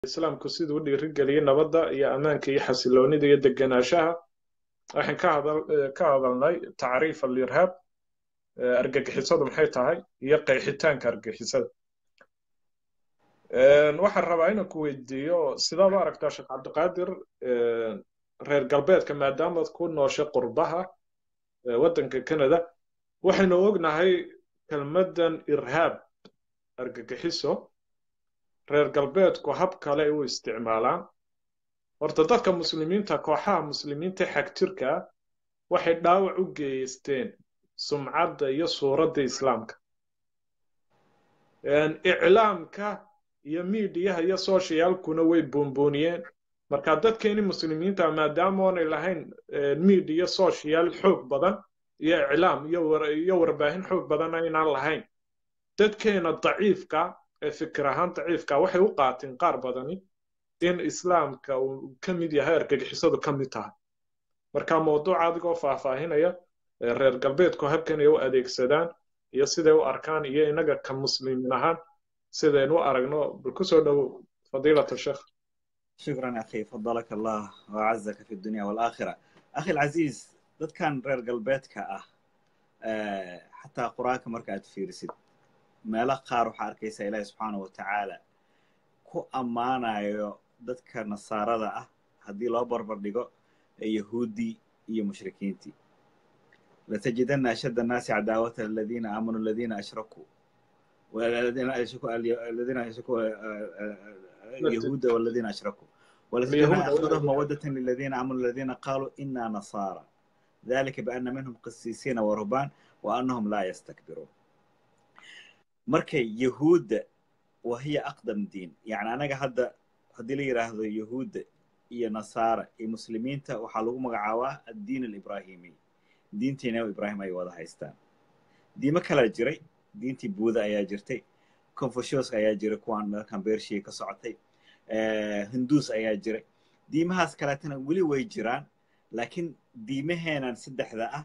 islaamku siduu u dhiirigeliyey nabadda iyo ammaanka iyo xasiloonida iyo degenaanshaha waxaan ka hadal ka hadalnay tacriif alirhaab argagixisadu maxay tahay iyo qeexitaanka argagixisada waxaan rabaa inaan ku weydiiyo sidaad u aragtaa sheekh cabdiqaadir reer galbeedka maadaamaad ku nooshay qurbaha waddanka canada waxaynu ognahay kelmaddan irhaab argagixiso reer galbeedku hab kale ay u isticmaalaan horta dadka muslimiinta kooxaha muslimiinta xagjirka ah waxay dhaawac u geysteen sumcadda iyo suuradda islaamka iclaamka iyo miidiyaha iyo soshiyaalkuna way buunbuuniyeen marka dadkeeni muslimiinta maadaama oonay lahayn miidiya social xoog badan iyo iclaam iyo warbaahin xoog badan aynaan lahayn dadkeena daciifka ee fikir ahaan daciifka waxay u qaateen qaar badani in islaamka uu ka mid yahay argagixisadu ka mid tahay marka mawduuca adigoo faahfaahinaya reer galbeedku habkan ay u adeegsadaan iyo siday u arkaan iyo inaga ka muslimiin ahaan sidaynu u aragno bal ku soo dhowow fadiilat sheekh شكرا أخي فضلك الله وأعزك في الدنيا والآخرة أخي العزيز dadkan reer galbeedka ah xataa qur-aanka marka aad fiirisid meelo qaar waxaa arkaysaa ilaahi subxaana wa tacaala ku ammaanayo dadka nasaarada ah haddii loo barbar dhigo yahuuddii iyo mushrikiintii لتجدن أشد الناس عداوة الذين آمنوا الذين أشركوا والذين أشركوا الذين أشركوا اليهود والذين أشركوا ولتجدن أخذهم مودة للذين آمنوا الذين قالوا إنا نصارى ذلك بأن منهم قسيسين ورهبان وأنهم لا يستكبرون مركي يهود وهي أقدم دين يعني أنا هذا هدي لي يراهدو يهود iyo nasaara iyo muslimiinta waxaa lagu magacaabaa addiin alibraahimi diintii nabi ibraahim ay wada haystaan diimo kalaa jiray diintii buuda ayaa jirtay confucius ayaa jiray kuwaan meelkan beershiya ka socotay hinduus ayaa jiray diimahaas kaleetana weli way jiraan laakiin diimaheenan saddexda ah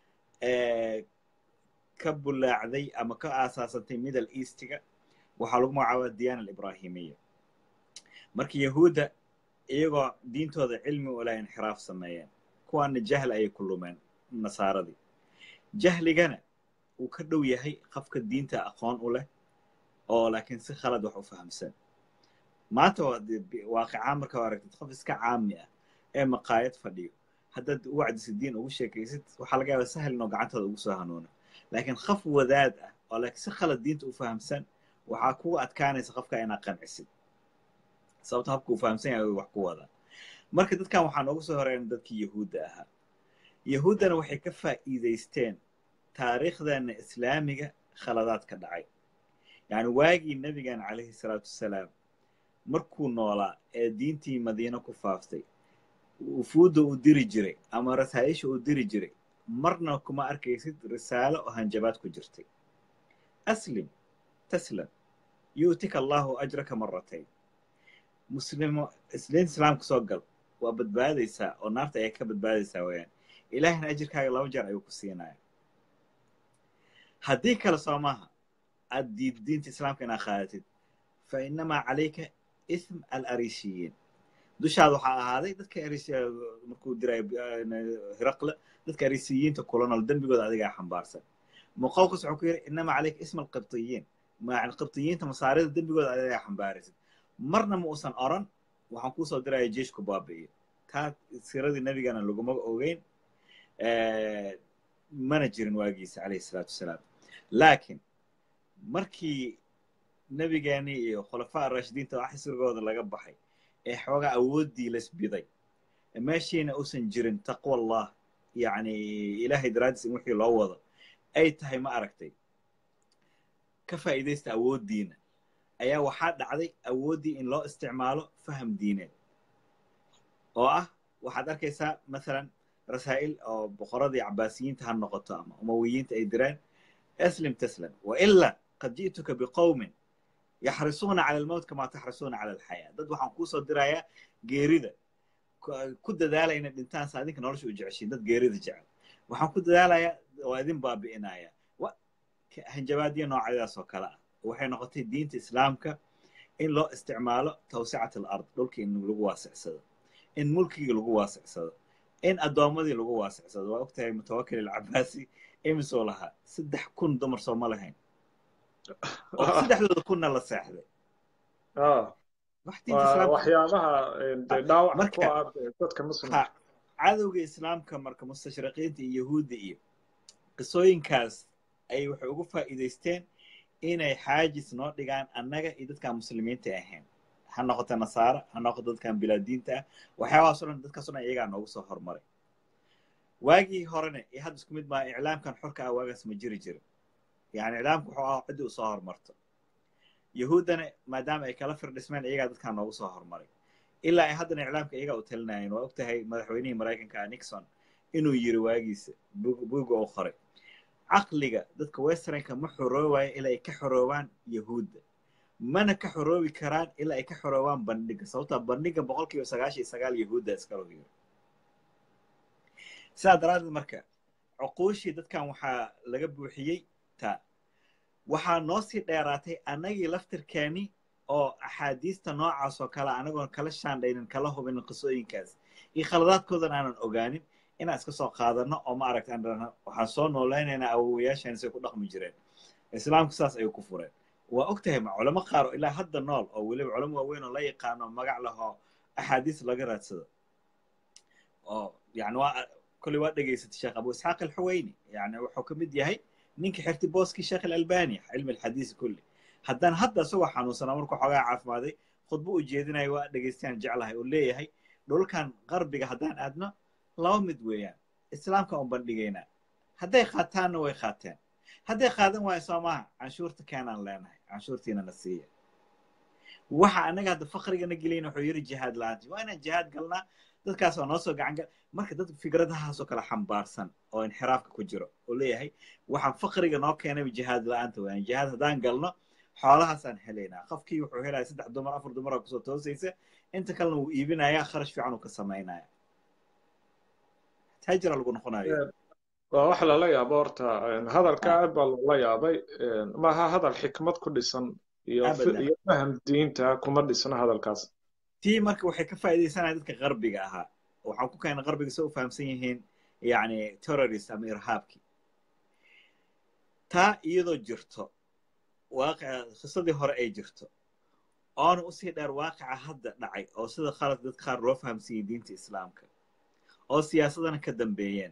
ka bulaacday ama ka aasaasantay middle eastiga waxaa lagu magacaabaa diyaana alibraahimiya marka yahuudda iyagoo diintooda cilmi ula inxiraaf sameeyeen kuwaana jahl ayay ku lumeen nasaaradii jahligana uu ka dhow yahay qofka diinta aqoon u leh oo laakiin si khalad wax u fahamsan maanta waaqicaan markaa aragtid qof iska caami ah ee maqaayad fadhiyo haddaad u wacdisid diin ugu sheekaysid waxaa laga yaabaa sahal inoo gacantooda ugu soo hanuuno laakiin qof wadaad ah oo laakiin si khalad diinta u fahamsan waxaa kugu adkaanaysa qofka inaad qancisid sababto habka uu fahamsan yahay wax ku wada marka dadkan waxaa noogu soo horeyn dadkii yahuudda ahaa yahuuddana waxay ka faa'iidaysteen taariikhdeena islaamiga khaladaad ka dhacay yacni waagii nebigan calayhi salaatu wasalaam markuu noolaa ee diintii madiino ku faaftay wufuudda uu diri jiray ama rasaa'isha uu diri jiray marna kuma arkaysid risaalo oo hanjabaad ku jirtay aslim taslam yu'tika allahu ajraka maratayn muslimo isliin islaamka soo gal waa badbaadaysaa oo naarta ayay ka badbaadaysaa weeyaan ilaahina ajirkaaga laba jeer ayuu ku siinaya haddii kale soo maaha aad diid diinta islaamka inaad qaadatid fa innamaa calayka ism alarishiyiin dushaada waxaa ahaaday dadka markuu dirayo hiraqle dadka arisiyiinta kula nool dembigooda adigaa xambaarsan muqowqis wuxuu ku yidhi innamaa calayka ism alqibtiyiin qibtiyiinta masaarida dembigooda adigaa xambaaraysid marna ma uusan oran waxaan kuusoo diraya jeeshku baabi'iyo taa siradii nebigana laguma ogeyn mana jirin waagiisa calayhi salaatu wasalaam laakiin markii nebigeenii iyo khulafaa arashidiinta wax xisrigooda laga baxay ee xoogaa awooddii lasbiday meeshiina uusan jirin taqwa allah yacni ilaahay daraaddiis in wixii loo wado ay tahay ma aragtay ka faa'iidaysta awooddiina ayaa waxaa dhacday awooddii in loo isticmaalo faham diineed oo ah waxaad arkaysaa masalan rasaa'il oo boqoradii cabaasiyiinta ha noqoto ama umawiyiinta ay direen aslim taslam wailaa qad ji'tuka biqowmin yaxrisuuna cala almowt kamaa taxrisuuna cala alxayaa dad waxaan kuusoo dirayaa geerida ku dadaalaya inay dhintaan sa adinka nolosha u jeceshiin dad geerida jecel waxaan ku dadaalayaa waa idin baabi'inaya hanjabaadiya noocyadaas oo kale ah waxay noqotay diinta islaamka in loo isticmaalo tawsicat alard dhulkii in lagu waasicsado in mulkigii lagu waasicsado in addoommadii lagu waasicsado waa ogtahay mutawakil alcabaasi imisoo lahaa saddex kun dumar soo ma lahayn oo saddexdooda kunna la seexday waxyaabaha dhaawac ku ah dadka muslimka cadowga islaamka marka mustashriqiinta iyo yahuudda iyo qisooyinkaas ay waxay ugu faa'iidaysteen inay xaajis noo dhigaan annaga iyo dadkaan muslimiinta ahayn ha noqoto nasaara ha noqoto dadkaan bilaadiinta ah waxyaabahaas o dhan dadkaas o dhan iyagaa noogu soo hormaray waagii horena iyo hadda isku mid maa iclaamkan xorka ah waagaas ma jiri jirin yani iclaamku wuxuu ahaa ciddii u soo hormarto yahuuddana maadaama ay kala firdhismeen iyagaa dadkaan noogu soo hormaray ilaa ay haddana iclaamka iyagaa u talinayeen waa ogtahay madaxweynihii maraykanka ah nixon inuu yiri waagiisa buugga u qoray caqliga dadka westernka ma xoroobayo ilaa ay ka xoroobaan yahuudda mana ka xoroobi karaan ilaa ay ka xoroobaan bandhiga sababtaa bandhiga boqol kiiba sagaashan iyo sagaal yahuudda iskalo yiri sidaa daraaddeed marka cuquushii dadkan waxaa laga buuxiyey taa waxaa noo sii dheeraatay annagii laftirkeeni oo axaadiista noocaas oo kale anagoon kala shaandhaynin kala hubinin qisooyinkaas iyo khaladaadkoodan aanan ogaanin inaan iska soo qaadano oo ma aragta aan waxaan soo noolaynaynaa awowayaashan say ku dhaqmi jireen islaamku saas ayuu ku fureen waa og tahay ma culamo qaar oo ilaa hadda nool oo weliba culamo waaweyn oo la yaqaano magac lahoo axaadiis laga raadsado oo yani waa kolley waa dhegaysatay sheekh abu isxaaq alxuweyni yani wuxuu ka mid yahay ninka xirti booskii sheekh alalbani cilmi alxadiisi kulli haddana hadda isagoo xanuunsanaa markuu xoogaa caafimaaday khudbo u jeedinayo waa dhegaystaan jeclahay oo leeyahay dhulkan qarbiga haddaan aadno laba mid weeyaan islaamka un bandhigaynaa hadday qaataanna way qaateen hadday qaadan waayo soo maaha canshuurta keenaan leenahay canshuurtiina na siiya waxa annaga hadda fakhrigana gelayna wuxuu yiri jihaad la-aanti waa inaan jihaad galnaa dadkaas oo noo soo gacan gal marka dad fikradahaasoo kale xambaarsan oo inxiraafka ku jiro oo leeyahay waxaan fakriga noo keenayba jihaad la-aanta weeyaan jihaad haddaan galno xoolahaasaan helaynaa qofkii wuxuu helaya saddex dumar afar dumar oo kusoo toosaysa inta kalena wuu iibinayaa kharash fiican uu ka samaynaya taajira lagu noqonayo waa wax lala yaabo horta hadalka aad baa loola yaabay maaha hadal xikmad ku dhisan iyo iyo faham diinta kuma dhisna hadalkaas tii marka waxay ka faa'iidaysanaya dadka qarbiga ahaa waxaan ku keenay qarbiga soo u fahamsan yihiin yani terrorist ama irhaabkii taa iyadoo jirto waaqica qisadii hore ay jirto oona usii dheer waaqica hadda dhacay oo sida khalad dadka qaar loo fahamsiiyey diinta islaamka oo siyaasadana ka dambeeyeen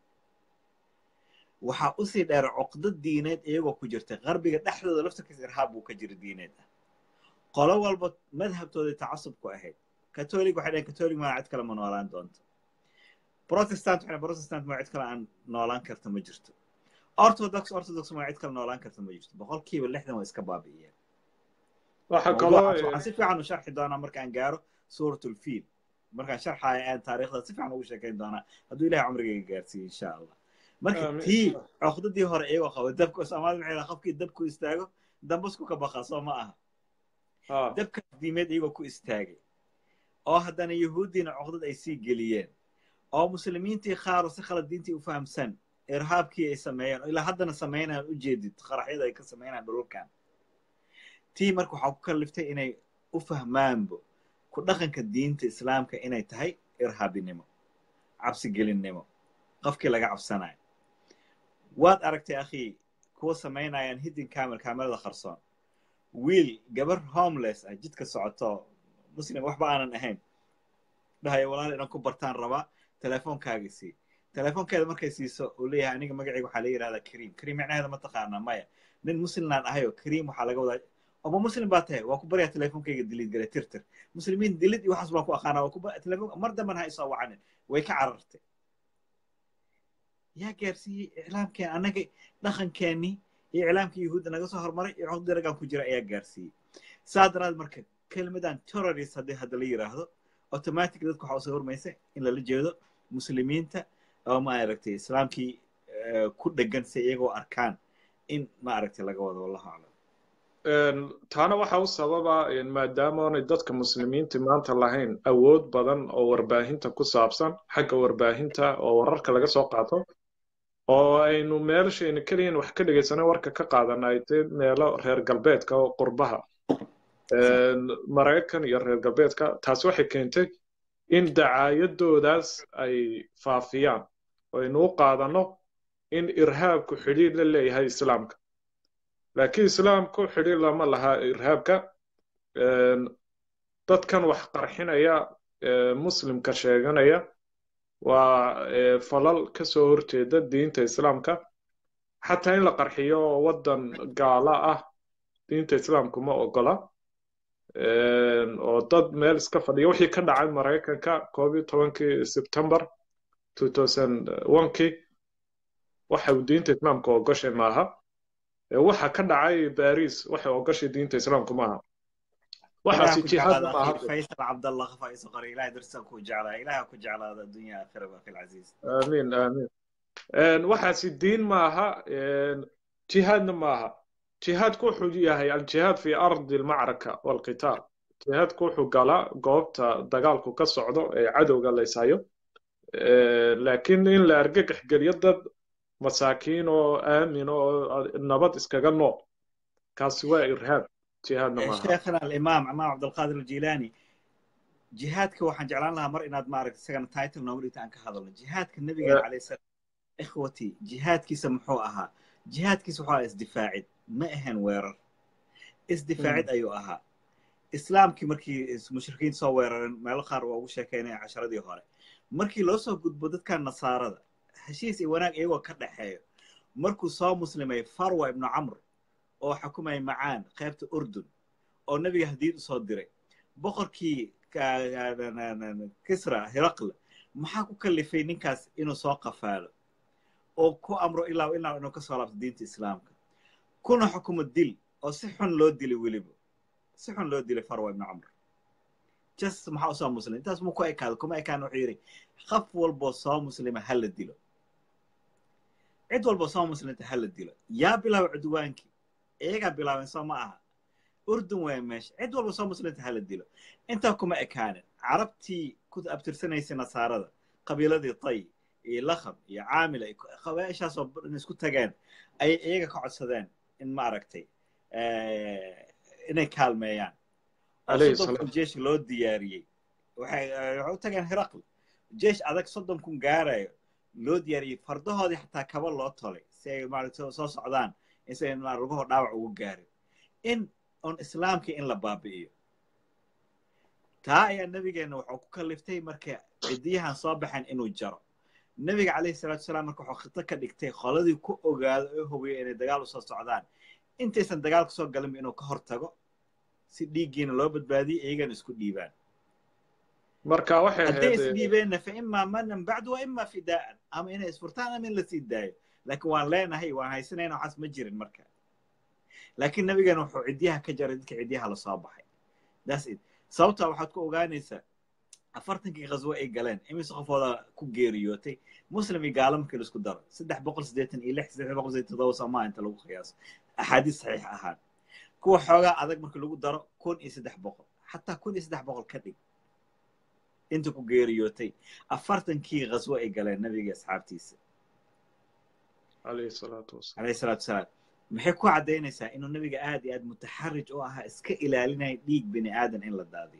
waxaa usii dheer cuqdo diineed iyagoo ku jirta qarbiga dhexdooda laftarkiis irhaab buu ka jira diineed ah qolo walba madhabtooday tacasubku ahayd katolig waxay dhaheen katolig maa cid kale ma noolaan doonto protestant waxay protestant maa cid kale aan noolaan karta ma jirto orthodox orthodox maa cid kale noolaan karta ma jirto boqolkiiba lixdan waa iska baabi'iyeen waxa kaloo waxaan si fiican u sharxi doonaa markaan gaaro suuratulfiil markaan sharxayo aan taariikhda si fiican ugu sheekayn doonaa hadduu ilahay cumrigayga gaarsiiyo insha allah marka tii cuqdadii hore iyagoo qaba dabka soomaalida maxay dhaha qofkii dabku istaago dambasku ka baqa soo ma aha dabkaas diimeed iyagoo ku istaagay oo haddana yahuuddiina cuqdad ay sii geliyeen oo muslimiintii qaaro si khalad diintii u fahamsan irhaabkii ay sameeyeen oo ilaa haddana samaynayaan ujeedid qaraxyada ay ka samaynayaan dhululkan tii marka waxaa ku kalliftay inay u fahmaanbo ku dhaqanka diinta islaamka inay tahay irhaabinimo cabsigelinnimo qofkii laga cabsanayo waad aragtay akhii kuwa samaynayaan hidin camel kaamerada qarsoon wiil gabar homeless ah jidka socoto muslim waxba aanan ahayn dhahayo walaal inaan ku bartaan rabaa teleefoonkaaga sii teleefoonkeeda markay siiso uu leeyahay aniga magacayga waxaa la yidhahdaa kariim kariim micnaheeda ma taqaanaa maya nin muslimnaan ahayo kariim waxaa laga wadaa oma muslim baa tahay waa ku baryaa teleefonkayga diliid gale tirtir muslimiin dilid iyo waxaas baan ku aqaanaa waa ku telefoon mar damban ha isoo wacanin way ka carartay yaa gaarsiiyey iclaamkeen annaga dhaqankeennii iyo iclaamkii yahuudda naga soo hormaray iyo cod daragan ku jira ayaa gaarsiiyey saa daraad marka kelmadan terrorist haddii hadda la yidhaahdo automatic dadku waxaa usoo hormaysa in lala jeedo muslimiinta oo ma aragtay islaamkii ku dhegan si iyagoo arkaan in ma aragtay laga wado wallahu aclam taana waxa u sababa maadaama oonay dadka muslimiinta maanta lahayn awood badan oo warbaahinta ku saabsan xagga warbaahinta oo wararka laga soo qaato oo aynu meelashayna keliyan wax ka dhegaysana warka ka qaadana ay tahay meelo reer galbeedka oo qurbaha maraykan iyo reer galbeedka taasi waxay keentay in dacaayadoodaas ay faafiyaan oo aynu u qaadanno in irhaabku xidhiir la leeyahay islaamka laakiin islaamku xidhiir lama laha irhaabka dadkan wax qarxinaya muslimka sheeganaya waa falal ka soo horjeeda diinta islaamka xataa in la qarxiyo waddan gaala ah diinta islaamku ma ogola oo dad meel iska fadhiya wixii ka dhacay maraykanka koob iyo tobankii sebtembar two thousand onekii waxa uu diinta islaamka ogoshay maaha waxa ka dhacay baris waxay ogoshay diinta islaamku maaha waxaasi jihaad maaha faysal cabdallah faiso qori ilahay darsan ku jeclaa ilaha ku jeclaada addunya aakhira baqi alcaziiz amiin amiin waxaasi diin maaha jihaadna maaha jihaadku wuxuu yahay aljihaad fi ardi almacraka walqitaal jihaadku wuxuu galaa goobta dagaalku ka socdo ee cadowga laysayo laakiin in la argagax geliyo dad masaakiin oo aamin oo nabad iskaga nool kaasi waa irhaab jihaadna maaha sheekhana alimaam imaam cabdulqaadir aljilaani jihaadka waxaan jeclaan lahaa mar inaad maaragta isagana title noogu dhigta aan ka hadalno jihaadka nabigeena calayhi salaam ikhwati jihaadkiisa muxuu ahaa jihaadkiisa wuxuu ahaa isdifaacid ma ahan weerar isdifaacid ayuu ahaa islaamkii markii mushrikiinta soo weerareen meelo qaar waa ugu sheekaynaya casharadii hore markii loo soo gudbo dadkan nasaarada heshiis iyo wanaag iyagoo ka dhexeeyo markuu soo muslimay farwa ibnu camr oo xukumaya macaan qaybta urdun oo nebiga hadiid u soo diray boqorkii kisra hiraqle maxaa ku kalifay ninkaas inuu soo qafaalo oo ku amro ilaa ilaa inuu ka soo laabto diinta islaamka kuna xukumo dil oo si xun loo dilay weliba si xun loo dilay farwa ibnu camr just maxaa usoo muslim intaas mu ku ekaado kuma ekaan wuxuu yidhi qaf walboo soo muslima ha la dilo cid walboo soo muslimta ha la dilo yaa bilaaba cudwaankii iyagaa bilaabeen soo ma aha urdun waa meesha cid walba soo muslimta ha la dilo intaa kuma ekaanin carabtii ku abtirsanaysay nasaarada qabiiladii tay iyo lakhab iyo caamila qabaa'ishaasoo isku tageen ayay iyaga ka codsadeen in ma aragtay inay kaalmeeyaan soddon kun jeesh loo diyaariyey waxay u tageen hiraql jeesh adag soddon kun gaarayo loo diyaariyey fardahoodii xataa kaba loo tolay si ay maaragta soo socdaan insa lugahoo dhaawac ugu gaarin in on islaamkii in la baabi'iyo taa ayaa nebigeenna wuxuu ku kaliftay marka cidiyahan soo baxeen inuu jaro nebiga calayhi salatu wasalaam marka wuxuu khito ka dhigtay qoladii ku ogaado oo hubiyo inay dagaal usoo socdaan intaysan dagaalka soo galinba inuu ka hor tago si dhiiggiina loo badbaadiyo iyagana isku dhiibaan marka waxay hadday isdhiibeenna fa imaa manan bacdu wa imaa fidaa'an ama inay isfurtaan ama in la sii daayo laakiin waan leenahay waan haysanayna waxaas ma jirin marka laakiin nabigeena wuxuu cidyaha ka jaray dadka cidyaha lasoo baxay that's it sababtaa waxaad ku ogaanaysaa afartankii khaswo ay galeen imise qofooda ku geeriyootay muslim iyo gaalo markii laisku daro saddex boqol siddeetan iyo lix saddex boqol siddeetan todoba soomaa inta lagu qiyaaso axaadiis saxiix ahaan kuwa xoogaa adag markii lagu daro kun iyo saddex boqol xataa kun iyo saddex boqol ka dhig inta ku geeriyootay afartankii khaswo ay galeen nabiga asxaabtiisa عليه الصلاة والسلام عليه الصلاة والسلام maxay ku caddaynaysaa inuu nabiga aad iyo aad mutaxarij u ahaa iska ilaalinaya dhiig bini aadan in la daadiyo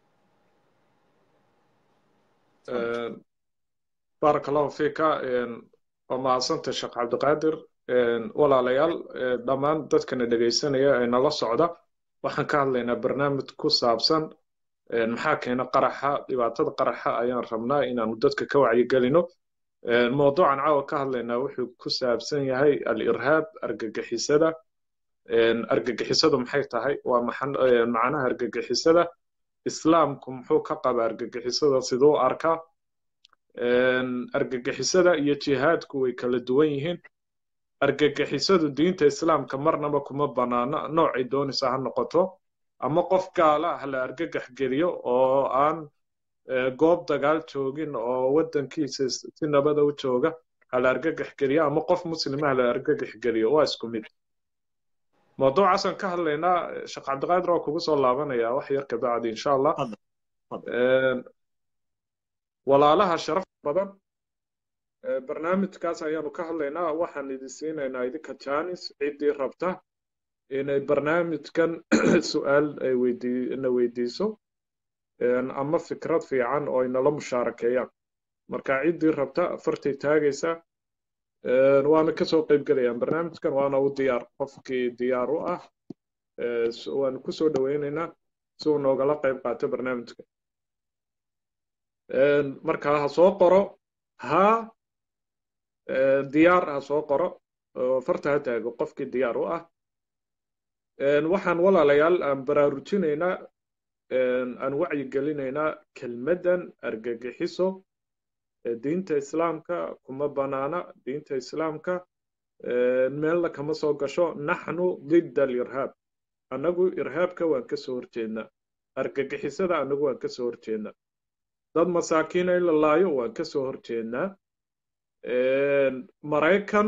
بارك الله فيك waa mahadsantay sheekh cabdiqaadir walaalayaal dhammaan dadkana dhegaysanaya ee nala socda waxaan ka hadlaynaa barnaamij ku saabsan maxaa keena qaraxa dhibaatada qaraxa ayaan rabnaa inaanu dadka ka wacyigelino mawduucan caawa ka hadlaynaa wuxuu ku saabsan yahay al-irhaab argagixisada argagixisadu maxay tahay waa macnaha argagixisada islaamku muxuu ka qaba argagixisada siduu arkaa argagixisada iyo jihaadku way kala duwan yihiin argagixisadu diinta islaamka marnaba kuma banaana noocay doonaysa ha noqoto ama qof gaala ah la argagax geliyo oo aan goob dagaal joogin oo waddankiisa si nabada u jooga hala argagax geliyo ama qof muslima hala argagax geliyo waa isku mid mawduucaasaan ka hadlaynaa sheekh cabdiqaadir waa kugu soo laabanaya wax yar kabacdi insha allah walaalaha sharaf badan barnaamijkaas ayaanu ka hadlaynaa waxaan idin siinaynaa idinka janis ciddii rabta inay barnaamijkan su-aal ay weydii na weydiiso ama fikrad fiican oo ay nala mushaarakeeyaan marka ciddii rabta fartay taagaysaa waana kasoo qayb gelayaan barnaamijkan waana u diyaar qofkii diyaar u ah waanu kusoo dhoweynaynaa si uu noogala qayb qaato barnaamijka marka ha soo qoro ha diyaar ha soo qoro oo farta ha taago qofkii diyaar u ah waxaan walaalayaal aan baraarujinaynaa aan wacyi gelinaynaa kelmaddan argagixiso diinta islaamka kuma banaana diinta islaamka meelna kama soo gasho naxnu didda alirhaab annagu irhaabka waan ka soo horjeednaa argagixisada annagu waan ka soo horjeednaa dad masaakiina in la laayo waan ka soo horjeednaa maraykan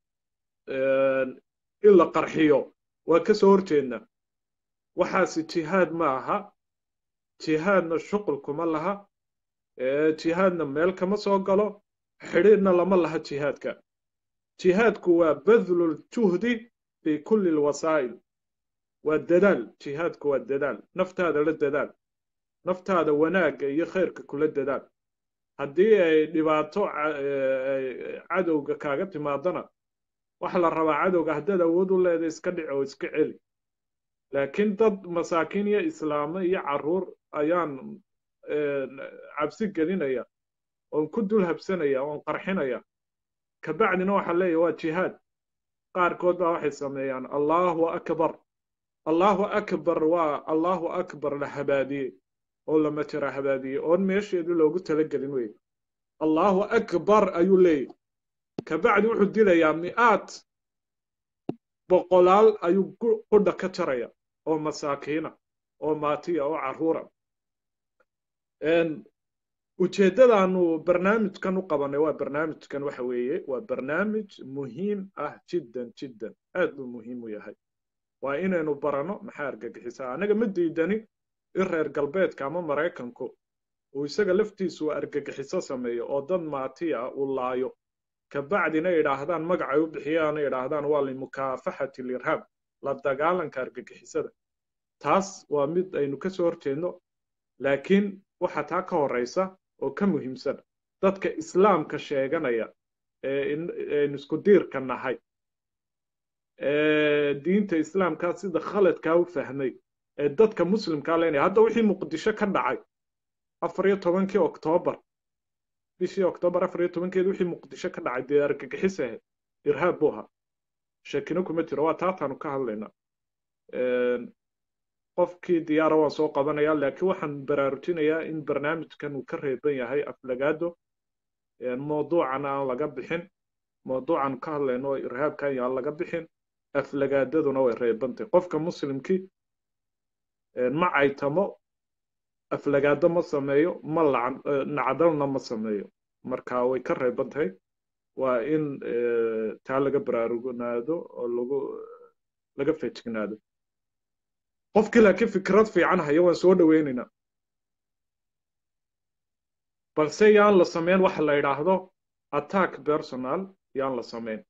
in la qarxiyo waan ka soo horjeednaa waxaasi jihaad ma aha jihaadna shuqul kuma laha jihaadna meel kama soo galo xidhiidhna lama laha jihaadka jihaadku waa badlul juhdi fi kulli lwasaa'il waa dadaal jihaadku waa dadaal naftaada la dadaal naftaada wanaagga iyo khayrka kula dadaal haddii ay dhibaato cadowga kaaga timaadana waxa la rabaa cadowga haddaad awood u leeda iska dhic oo iska celi laakiin dad masaakiin iyo islaamo iyo carruur ayaan cabsi gelinaya oon ku dul habsanaya oon qarxinaya kabacdina waxaa leeyahy waa jihaad qaarkood baa waxay sameeyaan allahu akbar allahu akbar waa allahu akbar la habaadiyey oo lama jira habaadiyey oon meesheedii loogu talagelin wey allahu akbar ayuu leeyahy kabacdi wuxuu dilayaa mi'aad boqolaal ayuu qudha ka jaraya oo masaakiina oo maatiya oo carruura ujeeddadaanu barnaamijkan u qabanay waa barnaamijkan waxa weeye waa barnaamij muhiim ah jiddan jiddan aad buu muhiim u yahay waa inaynu baranno maxaa argagixisaa annaga ma diidani in reer galbeedka ama maraykanku uu isaga laftiisu argagixiso sameeyo oo dad maatiya uu laayo kabacdina idhaahdaan magacay u bixiyaana idhaahdaan waa limukaafaxati lirhaab la dagaalanka argagixisada taas waa mid aynu ka soo horjeedno laakiin waxa taa ka horraysa oo ka muhiimsan dadka islaamka sheeganaya eeaynu isku diirka nahay diinta islaamkaa sida khaladkaa u fahmay ee dadka muslimkaa leenaya hadda wixii muqdisho ka dhacay afar iyo tobankii oktoobar bishii oktoobar afar iyo tobankeedi wixii muqdisho ka dhacay dee argagixis ahayd irhaab buu ahaa shakino kuma jiro waa taataanu ka hadlaynaa qofkii diyaara waan soo qabanaya laakiin waxaan baraarujinayaa in barnaamijkan uu ka reeban yahay aflagaado mawduucana aan laga bixin mawduucan ka hadlayno irhaabkan yaan laga bixin aflagaadaduna way reebantay qofka muslimkii ma caytamo aflagaado ma sameeyo ma nacdalna ma sameeyo marka way ka reeban tahay waa in taa laga baraarugnaado oo lagu laga fejignaado qofkii laakiin fikrad fiican haya waan soo dhoweynaynaa balse yaan la samayn waxa la yidhaahdo attack personal yaan la samayn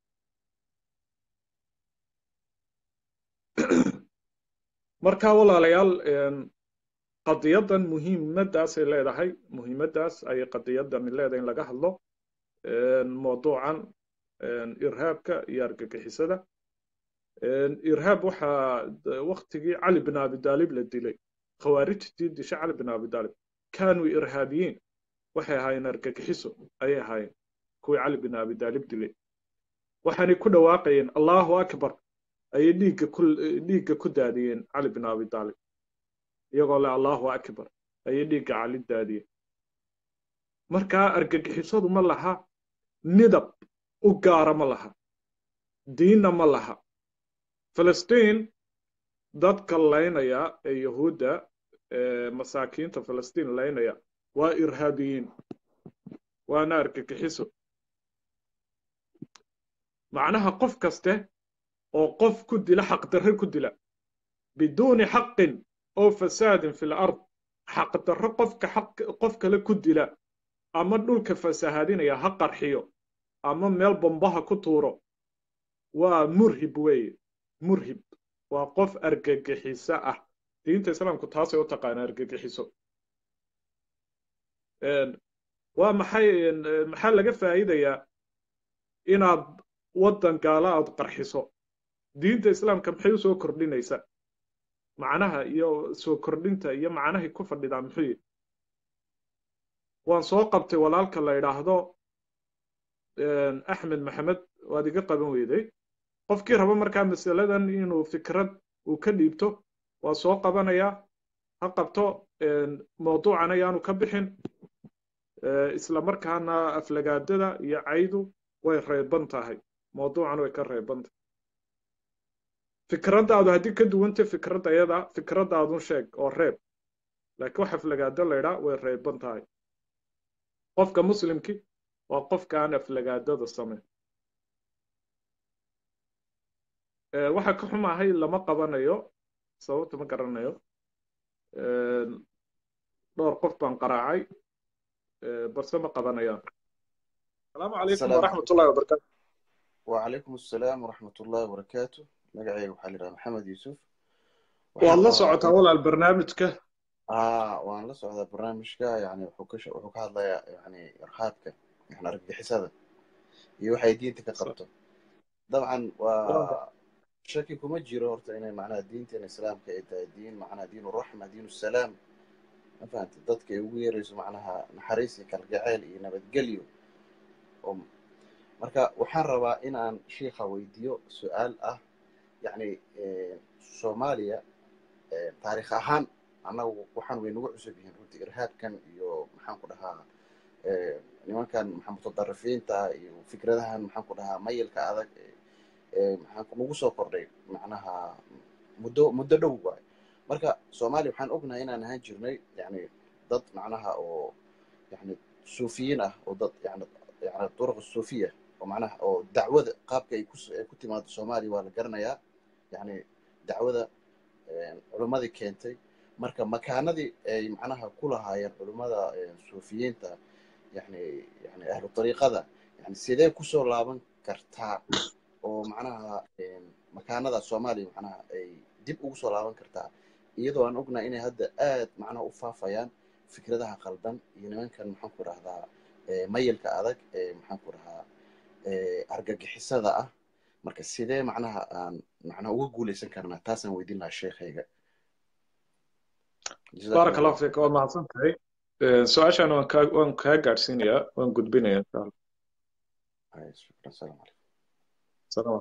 marka walaalayaal qadiyaddan muhiimaddaasay leedahay muhiimaddaas ayay qadiyaddan leedahay in laga hadlo mawduucan irhaabka iyo argagixisada irhaab waxaa waktigii cali bin abidaalib la dilay khawaarijtii disha cali bin abidaalib kaanuu irhaabiyiin waxay ahaayeen argagixiso ayay ahaayeen kuwii cali bin abidaalib dilay waxaanay ku dhawaaqayeen allahu akbar ayay dhiigga ku dhiigga ku daadiyeen cali bin abidaalib iyagoo le allahu akbar ayay dhiigga cali daadiyeen markaa argagixisadu ma laha midab u gaara ma laha diinna ma laha filistiin dadka laynaya ee yahuudda masaakiinta filistiin laynaya waa irhaabiyiin waana argagixiso macnaha qof kaste oo qof ku dila xaqdarre ku dila biduuni xaqin oo fasaadin fi lard xaqdarro qofka qof kale ku dila ama dhulka fasahaadinaya ha qarxiyo ama meel bombaha ku tuuro waa murhib weeye murhib waa qof argagixiso ah diinta islaamku taasay u taqaana argagixiso waa maxay maxaa laga faa'iidayaa inaad waddan gaala aad qarxiso diinta islaamka maxay u soo kordhinaysaa macnaha iyo soo kordhinta iyo macnahay ku fadhidaa muxuu yihi waan soo qabtay walaalka la idhaahdo axmed maxamed waad iga qaban weyday qofkii rabo markaa masaladan inuu fikrad uu ka dhiibto waa soo qabanayaa ha qabto mawduucan ayaanu ka bixin isla markaana aflagaadada iyo caydu way reeban tahay mawduucan way ka reeban tahay fikraddaadu haddii ka duwanta fikradda yada fikraddaadun sheeg oo reeb laakiin wax aflagaado laydhaa way reeban tahay qofka muslimki waa qofka aan aflagaadada samayn waxa ka xumahay lama qabanayo sababta ma garanayo dhowr qof baan qaraacay balse ma qabanayaan asalaamu calaykum waraxmat ullahi wabarakatu وعليكم السلام ورحمة الله وبركاته مقعي وحال راه محمد يوسف waad la socotaa walaal barnaamijka اه وان لا سocda barnaamijka yani wuxuu ka wuxuu ka hadlayaa yani irhaabka yani argagixisada iyo waxay diinta ka qabto dabcan waa shaki kuma jiro horta inay macnaha diinteena islaamka ay tahay diin macnaha diin raxma diin salaam ma fahantay dadka ay ugu yeerayso macnaha naxariis iyo kalgacayl iyo nabadgelyo oo marka waxaan rabaa in aan shiikha weydiiyo su-aal ah yani soomaaliya taarikh ahaan annagu waxaan way nagu cusub yihiin runtii irhaabkan iyo maxaan ku dhahaa nimankan maxaa mutadarifiinta iyo fikradahan maxaan ku dhahaa mayilka adag maxaan nagu soo kordhay macnaha muddo muddo dhow waay marka soomaaliya waxaan ognahay inaan ahaan jirnay yani dad macnaha oo yani suufiyiin ah oo dad yani yani duruq suufiya oo macnaha oo dacwada qaabka ay ku ay ku timaado soomaaliya waa la garanayaa yani dacwada culimmadii keentay marka makaanadii ay macnaha ku lahaayeen culimmada suufiyiinta yani yani ahlu dariiqada yani sidee kusoo laaban kartaa oo macnaha makaanada soomaaliya macnaha ay dib ugu soo laaban kartaa iyadoo aan ognahay inay hadda aad macnaha u faafayaan fikradaha qaldan iyo nimankan maxaan ku rahdaa mayilka adag ee maxaan ku dhahaa argagixisada ah marka sidee macnaha aan macnaha uga guuleysan karnaa taasaan weydiin lahaa sheekhayga baaraka allahu fiik waa mahadsan tahay su-aashaan waan kaa waan kaa gaadhsiinayaa waan gudbinayaa insha allah shukran salaam calaykum salaam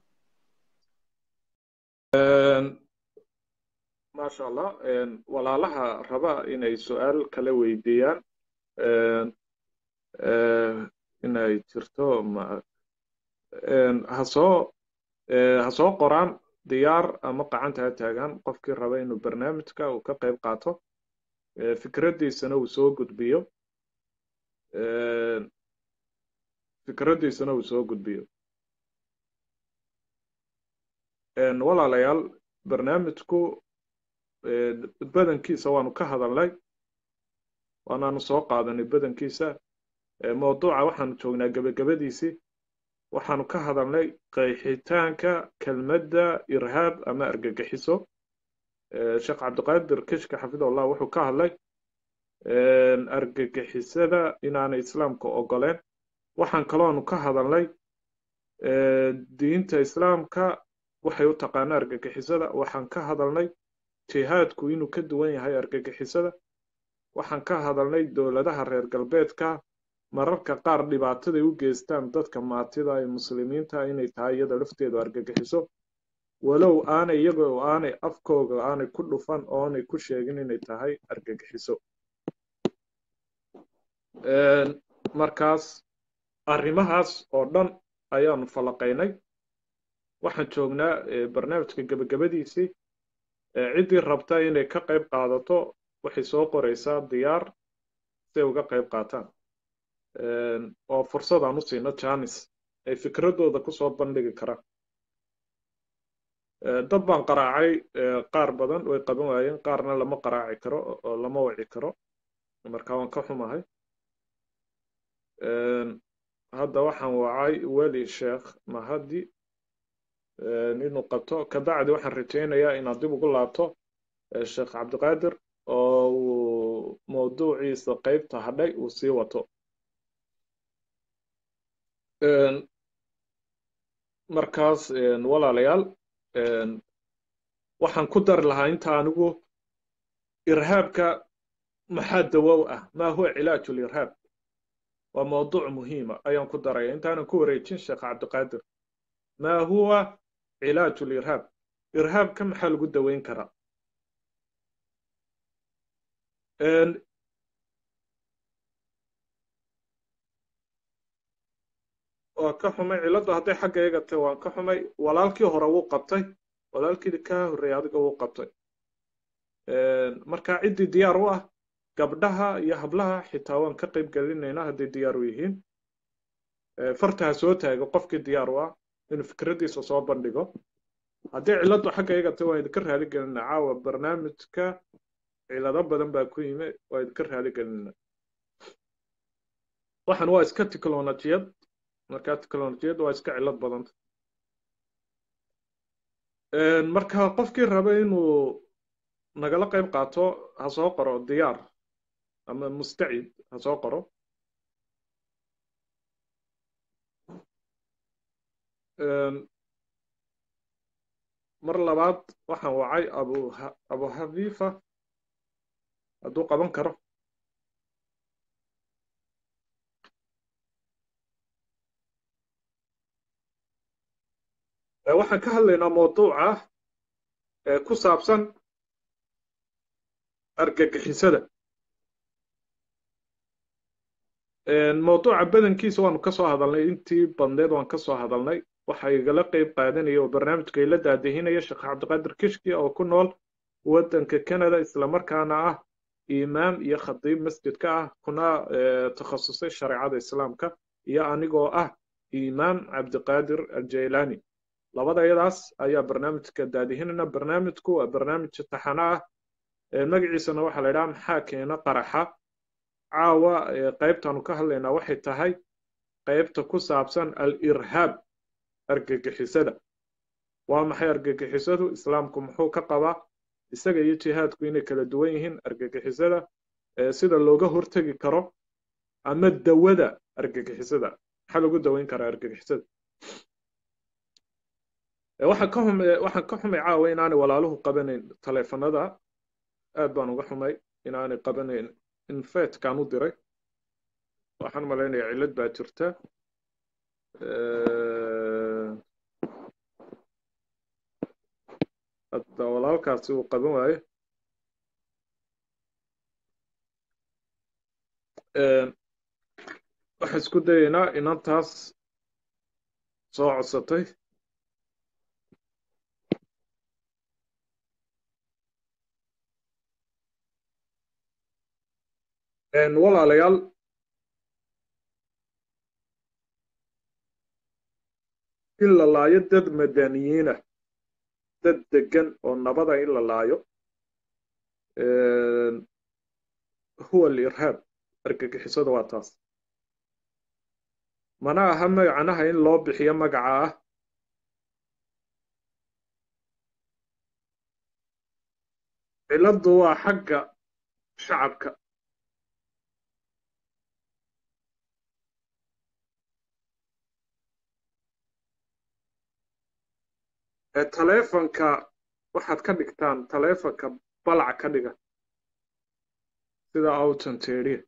maasha allah walaalaha raba inay su-aal kala weydiiyaan inay jirto ma ha soo ha soo qoraan diyaar ama qacanta ha taagaan qofkii raba inuu barnaamijka uu ka qayb qaato fikraddiisana uu soo gudbiyo fikraddiisana uu soo gudbiyo walaalayaal barnaamijku badankiisa waanu ka hadalnay waanaanu soo qaadanay badankiisa mawduuca waxaanu joognaa gebagabadiisii waxaanu ka hadalnay qeexitaanka kelmadda irhaab ama argagixiso sheekh cabdiqaadir kishka xafidahullah wuxuu ka hadlay argagixisada inaanay islaamka ogoleen waxaan kaloonu ka hadalnay diinta islaamka waxay u taqaana argagixisada waxaan ka hadalnay jihaadku inuu ka duwan yahay argagixisada waxaan ka hadalnay dowladaha reer galbeedka mararka qaar dhibaataday u geystaan dadka maatida ee muslimiinta inay tahay iyada lafteedu argagixiso walow aanay iyaga oo aanay afkooga aanay ku dhufan oo aanay ku sheegin inay tahay argagixiso markaas arrimahaas oo dhan ayaanu falaqaynay waxaan joognaa barnaamijka gebagabadiisii ciddii rabta inay ka qayb qaadato waxay soo qoraysaa diyaar si ay uga qayb qaataan oo fursadaan u siino janis ay fikradooda kusoo bandhigi karaan dad baan qaraacay qaar badan way qaban waayeen qaarna lama qaraaci karo oo lama waci karo marka waan ka xumahay hadda waxaan wacay weli sheekh mahadi inuu qabto kabacdi waxaan rajaynayaa inaad dib ugu laabto sheekh cabdiqaadir oo uu mawduuciisa qeybta hadhay uu sii wato markaas walaalayaal waxaan ku dari lahaa inta anigu irhaabka maxaa dawow ah maa huwa cilaaju lirhaab waa mawduuc muhiima ayaan ku daraya intaanan ku wareejin sheekh cabdiqaadir maa huwa cilaaju lirhaab irhaabka maxaa lagu daweyn karaa waa ka xumay cilladdu hadday xagga iga tahay waan ka xumay walaalkii hore wuu qabtay walaalkii kaa horreeyay adiga wuu qabtay marka ciddii diyaar u ah gabdhaha iyo hablaha xitaa waan ka qayb gelinaynaa hadday diyaar u yihiin fartaha soo taaga qofkii diyaar u ah inuu fikraddiisa soo bandhigo haddii cilladdu xagga iga tahay waan idinka raali gelinaa caawa barnaamijka cilado badan baa ku yimi waa idinka raali gelinaa waxan waa iska tiknolojiyad markaa tiknolojiyadda waa iska cillad badanta marka qofkii raba inuu nagala qayb qaato ha soo qoro diyaar ama mustacid ha soo qoro mar labaad waxaan wacay abu abu hafifa hadduu qaban karo waxaan ka hadlaynaa mawduuca ku saabsan argagixisada mawduuca badankiisa waanu ka soo hadalnay intii badneed waan ka soo hadalnay waxa igala qayb qaadanaya oo barnaamijka ila daadihinaya sheekh cabdiqaadir kishki oo ku nool waddanka canada islamarkaana ah imaam iyo khadiib masjidka ah kuna takhasusay shareecada islaamka iyo anigoo ah imaam cabdiqaadir aljaylani labadayadaas ayaa barnaamijka daadihinayna barnaamijku waa barnaamij taxano ah magaciisana waxaa la idhaha maxaa keena qaraxa caawa qaybtaanu ka hadlaynaa waxay tahay qaybta ku saabsan al-irhaab argagixisada waa maxay argagixisadu islaamku muxuu ka qabaa isaga iyo jihaadku inay kala duwan yihiin argagixisada sida looga hortegi karo ama dawada argagixisada maxaa lagu daweyn karaa argagixisada waxaan ka xumay waxaan ka xumay caawa inaanay walaaluhu qabanayn taleefanada aad baan uga xumay inaanay qabanayn infetkaan u diray waxaan malaynayaa cillad baa jirta hadda walaalkaasi uu qaban waayo waxaan isku dayaynaa inantaas soo codsatay walaalayaal in la laayo dad madaniyiina dad degan oo nabada in la laayo huwa alirhaab argagixisada waa taas mana aha magacanaha in loo bixiyo magaca ah cilladdu waa xagga shacabka taleefanka waxaad ka dhigtaan taleefanka balac ka dhiga sida autanteria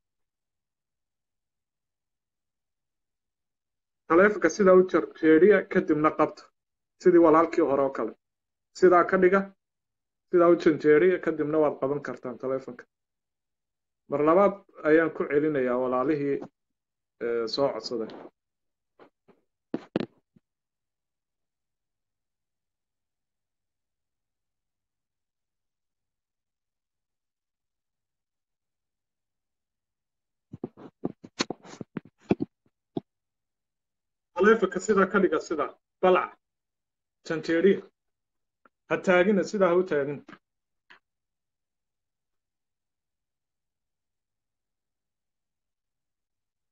taleefanka sidaa u jarjeeriya kadibna qabta sidii walaalkii hore oo kale sidaa ka dhiga sidaa u janjeeriya kadibna waad qaban kartaan taleefanka mar labaad ayaan ku celinayaa walaalihii soo codsaday taleefanka sidaa ka dhiga sidaa balca janjeeriya ha taagina sidaa ha u taagina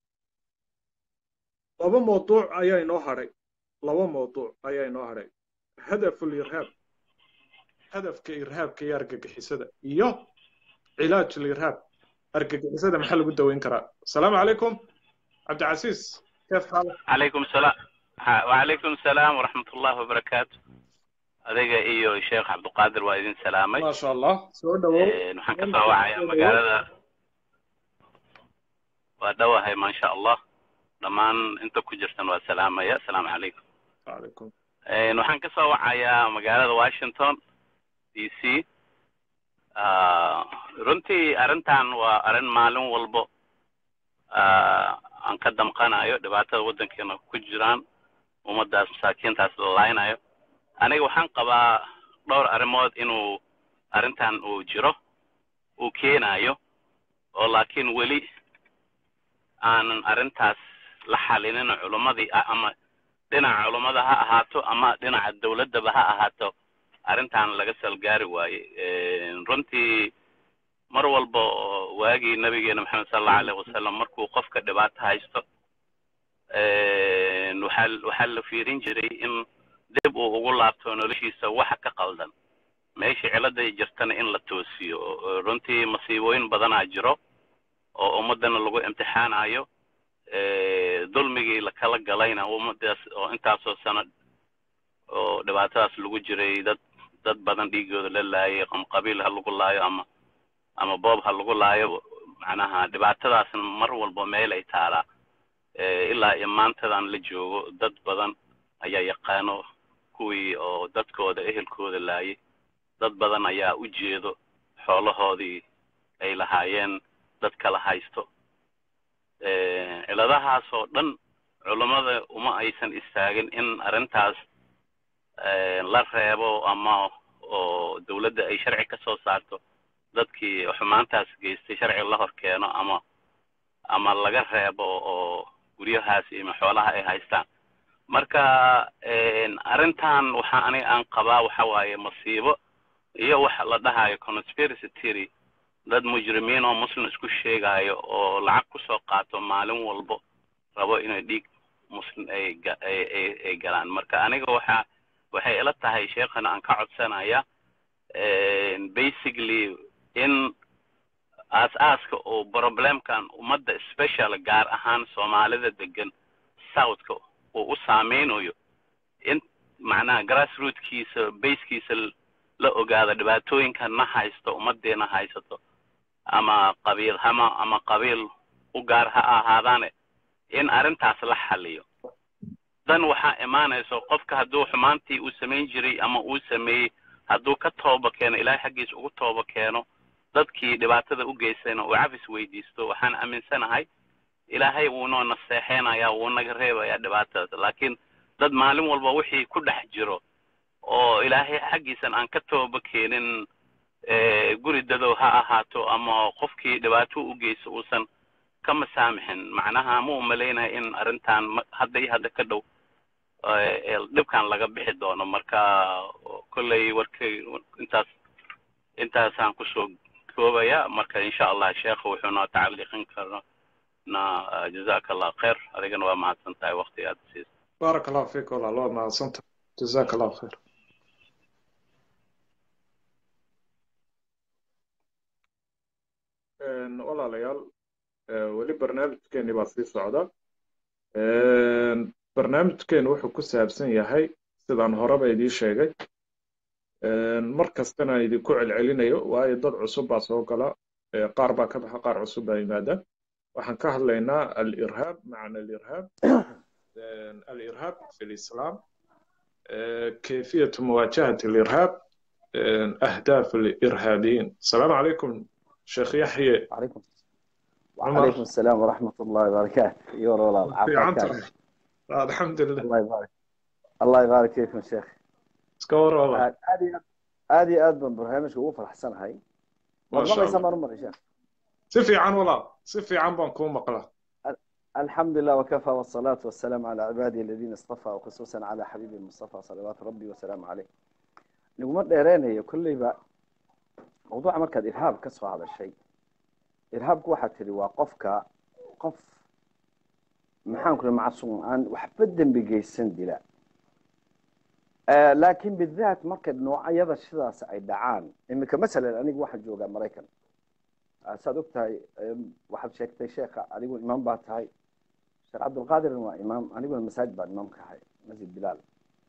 laba mawduuc ayaa inoo hadhay laba mawduuc ayaa inoo hadhay hadaful irhaab hadafka irhaabka iyo argagixisada iyo cilaaj lirhaab argagixisada maxaa lagu daweyn karaa asalaamu calaykum cabdicasiis keef xaalak عليكم السلام ها، وعليكم السلام ورحمة الله وبركاته adiga iyo sheekh cabdiqaadir waa idin salaamay ما شاء الله soo dhawow Een, waxaan ka soo wacayaa magaalada waa dhowahay maasha allah dhammaan inta ku jirtan waa salaamaya asalaamu calaykum calaykum Een, waxaan ka soo wacayaa magaalada washington d c Ah, runtii arrintan waa arrin maalin walbo ah, aan ka damqanayo dhibaatada waddankeena ku jiraan ummaddaas masaakiintaas la laaynayo aniga waxaan qabaa dhowr arrimood inuu arrintan uu jiro uu keenayo oo laakiin weli aanan arrintaas la xalinin culummadii ah ama dhinaca culummada ha ahaato ama dhinaca dowladdaba ha ahaato arrintan laga salgaari waaye Een, runtii mar walba oo waagii nabigeena maxamed sala allahu alayhi wasalam markuu qofka dhibaato haysto een, waxaa waxaa la fiirin jiray in dib uu ugu laabto noloshiisa waxa ka qaldan meesha ciladay jirtana in la toosiyo Oo runtii masiibooyin badanaa jiro oo ummadana lagu imtixaanayo Ee, dulmigii la kala galayna ummadaas oo intaasoo sano oo dhibaatadaas lagu jiray dad dad badan dhiigooda la laayay ama qabiil ha lagu laayo ama ama boob ha lagu laayo macnaha dhibaatadaasna mar walba meel ay taalaa Ee, ilaa iyo maantadan la joogo dad badan ayaa yaqaano kuwii oo dadkooda ehelkooda laayay dad badan ayaa u jeedo xoolahoodii ay lahaayeen dad kala haysto Ee, ciladahaas oo dhan culummada uma aysan istaagin in arrintaas ee, la reebo ama oo dowladda ay sharci ka soo saarto dadkii xumaantaas geystay sharci la hor keeno ama ama laga reebo oo guryahaas iyo xoolaha ay haystaan marka een, arrintan waxa aniga aan qabaa waxa waaye masiibo iyo waxa la dhahayo conspiracy theory dad mujrimiin oo muslim isku sheegayo oo lacag kusoo qaato maalin walbo rabo inay dhiig muslim ay ga- ay ay- ay galaan marka aniga waxa waxay ila tahay sheekhana aan ka codsanaya een, basically in aas-aaska oo problemkan ummadda special gaar ahaan soomaalida degan southka uu u saameynayo in macnaha grassrootkiisa basekiisa la ogaado dhibaatooyinkan na haysto ummadeena haysato ama qabiil hama ama qabiil u gaar ha ahaadaane in arrintaas la xaliyo dan waxaa imaanayso qofka hadduu xumaantii uu samayn jiray ama uu sameeyey hadduu ka tooba keeno ilaahay xaggiisa ugu tooba keeno dadkii dhibaatada u geystayna uu cafis weydiisto waxaan aaminsanahay ilaahay wuu noo naseexeynaya wuu naga reebayaa dhibaatadaas laakiin dad maalin walba wixii ku dhex jiro oo ilaahay xaggiisan aan ka tooba keenin ee, guri dadow ha ahaato ama qofkii dhibaato u geysto uusan ka masaamixin macnaha ma u malaynahay in arrintan ma- hadda iyo hadda ka dhow ee, ee, dhibkan laga bixi doono marka kolley warkay intaas intaasaan kusoo koobaya marka insha allah sheekha wuxuu noo tacaliiqin karna jazaka allah khayr adigana waa mahadsan tahay waqtiga aad siisa بارك الله فيك والله الله ما صنت جزاك الله خير Een, walaalayaal ee, weli barnaamijkeeni baa sii socda Een, barnaamijkeenu wuxuu ku saabsan yahay sidaan horeba idiin sheegay Een, mar kastana idinku celcelinayo waayo dad cusub baa soo gala ee, qaar baa ka baxa qaar cusub baa yimaada waxaan ka hadlaynaa alirhaab macna alirhaab Een, alirhaab fi lislaam آه، كيفية مواجهة الإرهاب آه، أهداف الإرهابيين السلام عليكم شيخ يحيى عليكم عمر. وعليكم السلام ورحمة الله وبركاته يور والله في عافاك عنتر آه، الحمد لله الله يبارك الله يبارك فيكم شيخ سكور والله هذه هذه أدبن برنامج هو فرح سنة هاي ما شاء والله الله يسمى مرة يا شيخ سفي عن والله سفي عن بنكون مقلة الحمد لله وكفى والصلاة والسلام على عبادي الذين اصطفى وخصوصا على حبيبي المصطفى صلوات ربي وسلامه عليه نقوم دheereenayo kullayba mawduuca markaad irhaab ka soo hadashay irhaabku waxaad tidhi waa qofka qof maxaan kula macsuum aan waxba dembi geysan dila laakiin bidaat marka noocyada sidaas ay dhacaan iminka masalan anigu waxaan joogaa maraykan saad og tahay waxaad sheegtay sheekha adigu imaam baa tahay sheekh cabdulqaadirna waa imaam aniguna masaajid baan imaam ka ahay masjid bilaal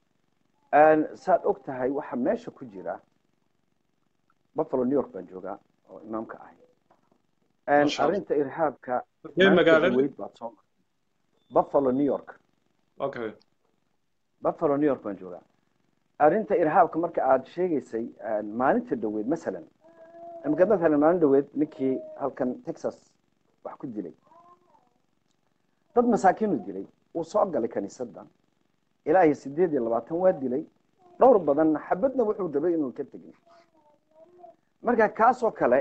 saad og tahay waxa meesha ku jira buffalo new york baan joogaa oo imaam ka ahay arrinta irhaabka weyd baad soo martay buffalo new york okay buffalo new york baan joogaa arrinta irhaabka marka aad sheegaysay maalinta dhoweed masalan imika masalan maalin dhoweed ninkii halkan texas wax ku dilay dad masaakiinu dilay uu soo galay kaniisadda ilaa iyo sideed iyo labaatan waa dilay dhowr badanna xabadna wuxuu rabay inuu ka tegin marka kaasoo kale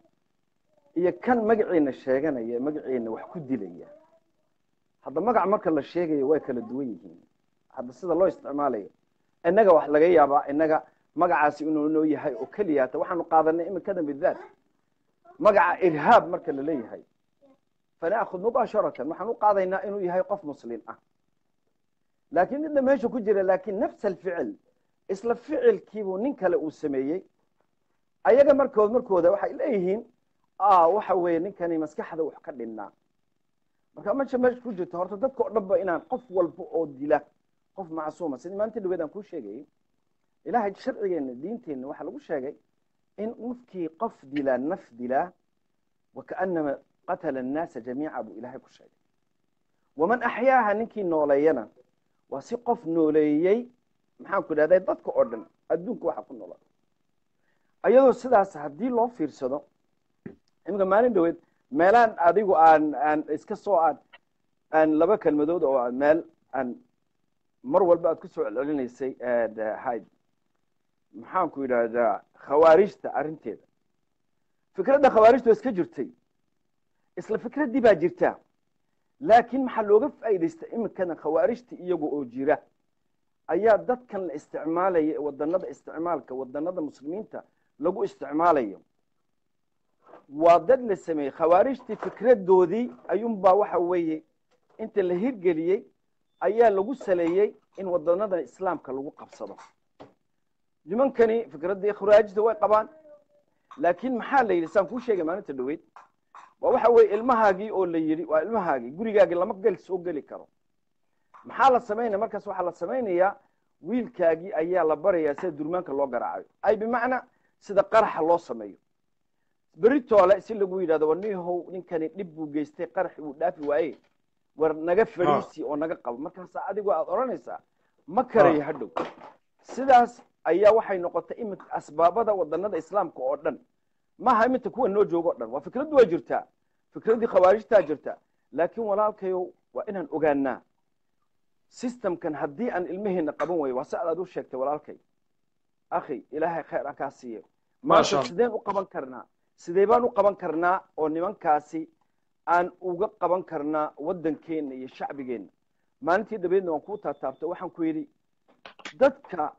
iyo kan magaciina sheeganaya magaciina wax ku dilaya hadda magac marka la sheegayo way kala duwan yihiin hadda sida loo isticmaalayo innaga wax laga yaabaa innaga magacaasi inuu noo yahay oo keliya hata waxaanu qaadanay imikadan bidaat magaca irhaab marka la leeyahay fanaakhud mubaasharatan waxaan u qaadaynaa inuu yahay qof muslim ah laakiin midna meesha ku jira laakiin nafs alficil isla ficilkiibuu nin kale uu sameeyey ayaga markood markooda waxay leeyihiin waxa weeye ninkani maskaxda wax ka dhinnaa marka meesha meesha ku jirto horta dadka oo dhanba inaan qof walba oo dila qof macsuuma sidii maalinta dhaweed aan kuu sheegayay ilaahay sharcigeenna diinteenna waxaa lagu sheegay in qofkii qof dilaa naf dilaa wakaanama qatala annaasa jamiica buu ilaahay ku sheegay waman axyaaha ninkii nooleeyana waa si qof nooleeyey maxaan ku idhahday dadka oo dhan adduunka waxa ku noola ayadoo sidaas haddii loo fiirsado iminka maalin dhaweed meelaan adigu aan aan iska soo aan aan laba kelmadood oo meel aan mar walba aad ku soo celcelinaysay hayd maxaan ku yidhaahdaa khawaarijta arrinteeda fikradda khawaarijta waa iska jirtay isla fikraddii baa jirta laakiin maxaa looga faa'iidaysta iminkana khawaarijta iyaga oo jira ayaa dadkan la isticmaalaya wadanada isticmaalka wadanada muslimiinta lagu isticmaalayo waa dad la sameeyey khawaarijtii fikradoodii ayuunbaa waxa weeye inta la hirgeliyey ayaa lagu saleeyey in wadanada islaamka lagu qabsado nimankani fikraddii khawaarijta way qabaan laakiin maxaa la yidhi saan kuu sheegay maalinta dhaweyd waa waxa weeye ilmahaagii oo la yidhi waa ilmahaagii gurigaagii lama gel soo geli karo maxaa la samaynaya markaas waxaa la samaynayaa wiilkaagii ayaa la barayaa sida durmaanka loo garaacayo ay bimacnaa sida qaraxa loo sameeyo beritoole si lagu yidhahdo war nihow ninkani dhib buu geystay qaraxi uu dhaafi waaye war naga fadhiisi oo naga qabo markaasa adigoo aad odhanaysaa ma karayo hadhow sidaas ayaa waxay noqotay iminka asbaabada wadanada islaamka oo dhan maaha iminta kuwa noo joogo o dhan waa fikraddu waa jirtaa fikraddii khawaarijtaa jirta laakiin walaalkayo waa inaan ogaanaa systemkan haddii aan ilmaheenna qaban wayo waa si aad u sheegtay walaalkay akhi ilaahay khayr aan kaa siiyo maanta sideen u qaban karnaa sidee baan u qaban karnaa oo nimankaasi aan uga qaban karnaa waddankeenna iyo shacbigeenna maalintii dhabeedna waan kuu taataabtay waxaan ku yidhi dadka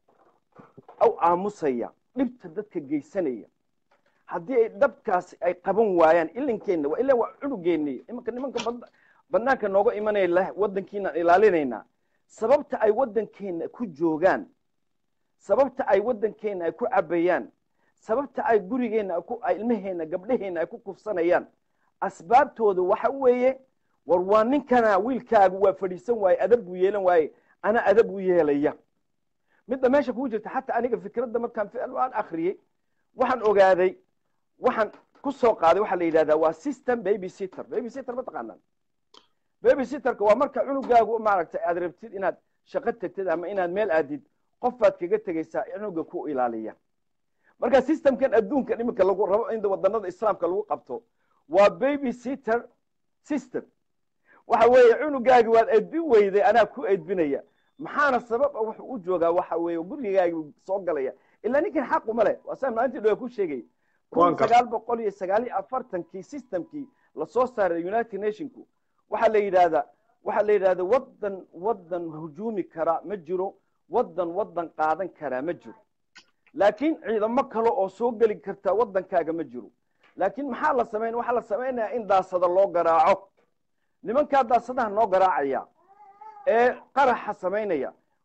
aw aamusaya dhibta dadka geysanaya haddii ay dhabkaasi ay qaban waayaan ilinkeenna waa ilan waa cunugeenni imanka nimanka banaanka nooga imanaya leh waddankiinaan ilaalinaynaa sababta ay waddankeenna ku joogaan sababta ay waddankeenna ay ku cabayaan sababta ay gurigeenna ay ilmaheenna gabdhaheenna ay ku kufsanayaan asbaabtooda waxa weeye war waa ninkana wiilkaagu waa fadhiisan waaye adab buu yeelan waaye ana adab u yeelaya midda meesha kugu jirta xataa aniga fikradda markaan aan akriyey waxaan ogaaday waxaan ku soo qaaday waxaa la yidhahdaa waa system baby sitter baby sitter ma taqaanaan baby sitterka waa marka cunugaagu maaragtay aad rabtid inaad shaqo tegtid ama inaad meel aadid qofaad kaga tegaysaa cunuga ku ilaaliya marka systemkan adduunkan iminka lagu rabo in wadanada islaamka lagu qabto waa baby sitter system waxa weeye cunugaagi waad edbin weyday anaa ku edbinaya maxaana sabab wuxuu u joogaa waxa weeye gurigaagi soo galaya ilaa ninkan xaquma leh waa saan maalintii dhowe ku sheegay kun sagaal boqol iyo sagaal iyo afartankii systemkii lasoo saaray united nationku waxaa la yidhahdaa waxaa la yidhahda waddan waddan hujuumi kara ma jiro waddan waddan qaadan karaa ma jiro laakiin ciidamo kale oo soo geli karta waddankaaga ma jiro laakiin maxaa la samayn waxaa la samaynayaa in daasada loo garaaco nimankaa daasadaha noo garaacaya ee qaraxa samaynaya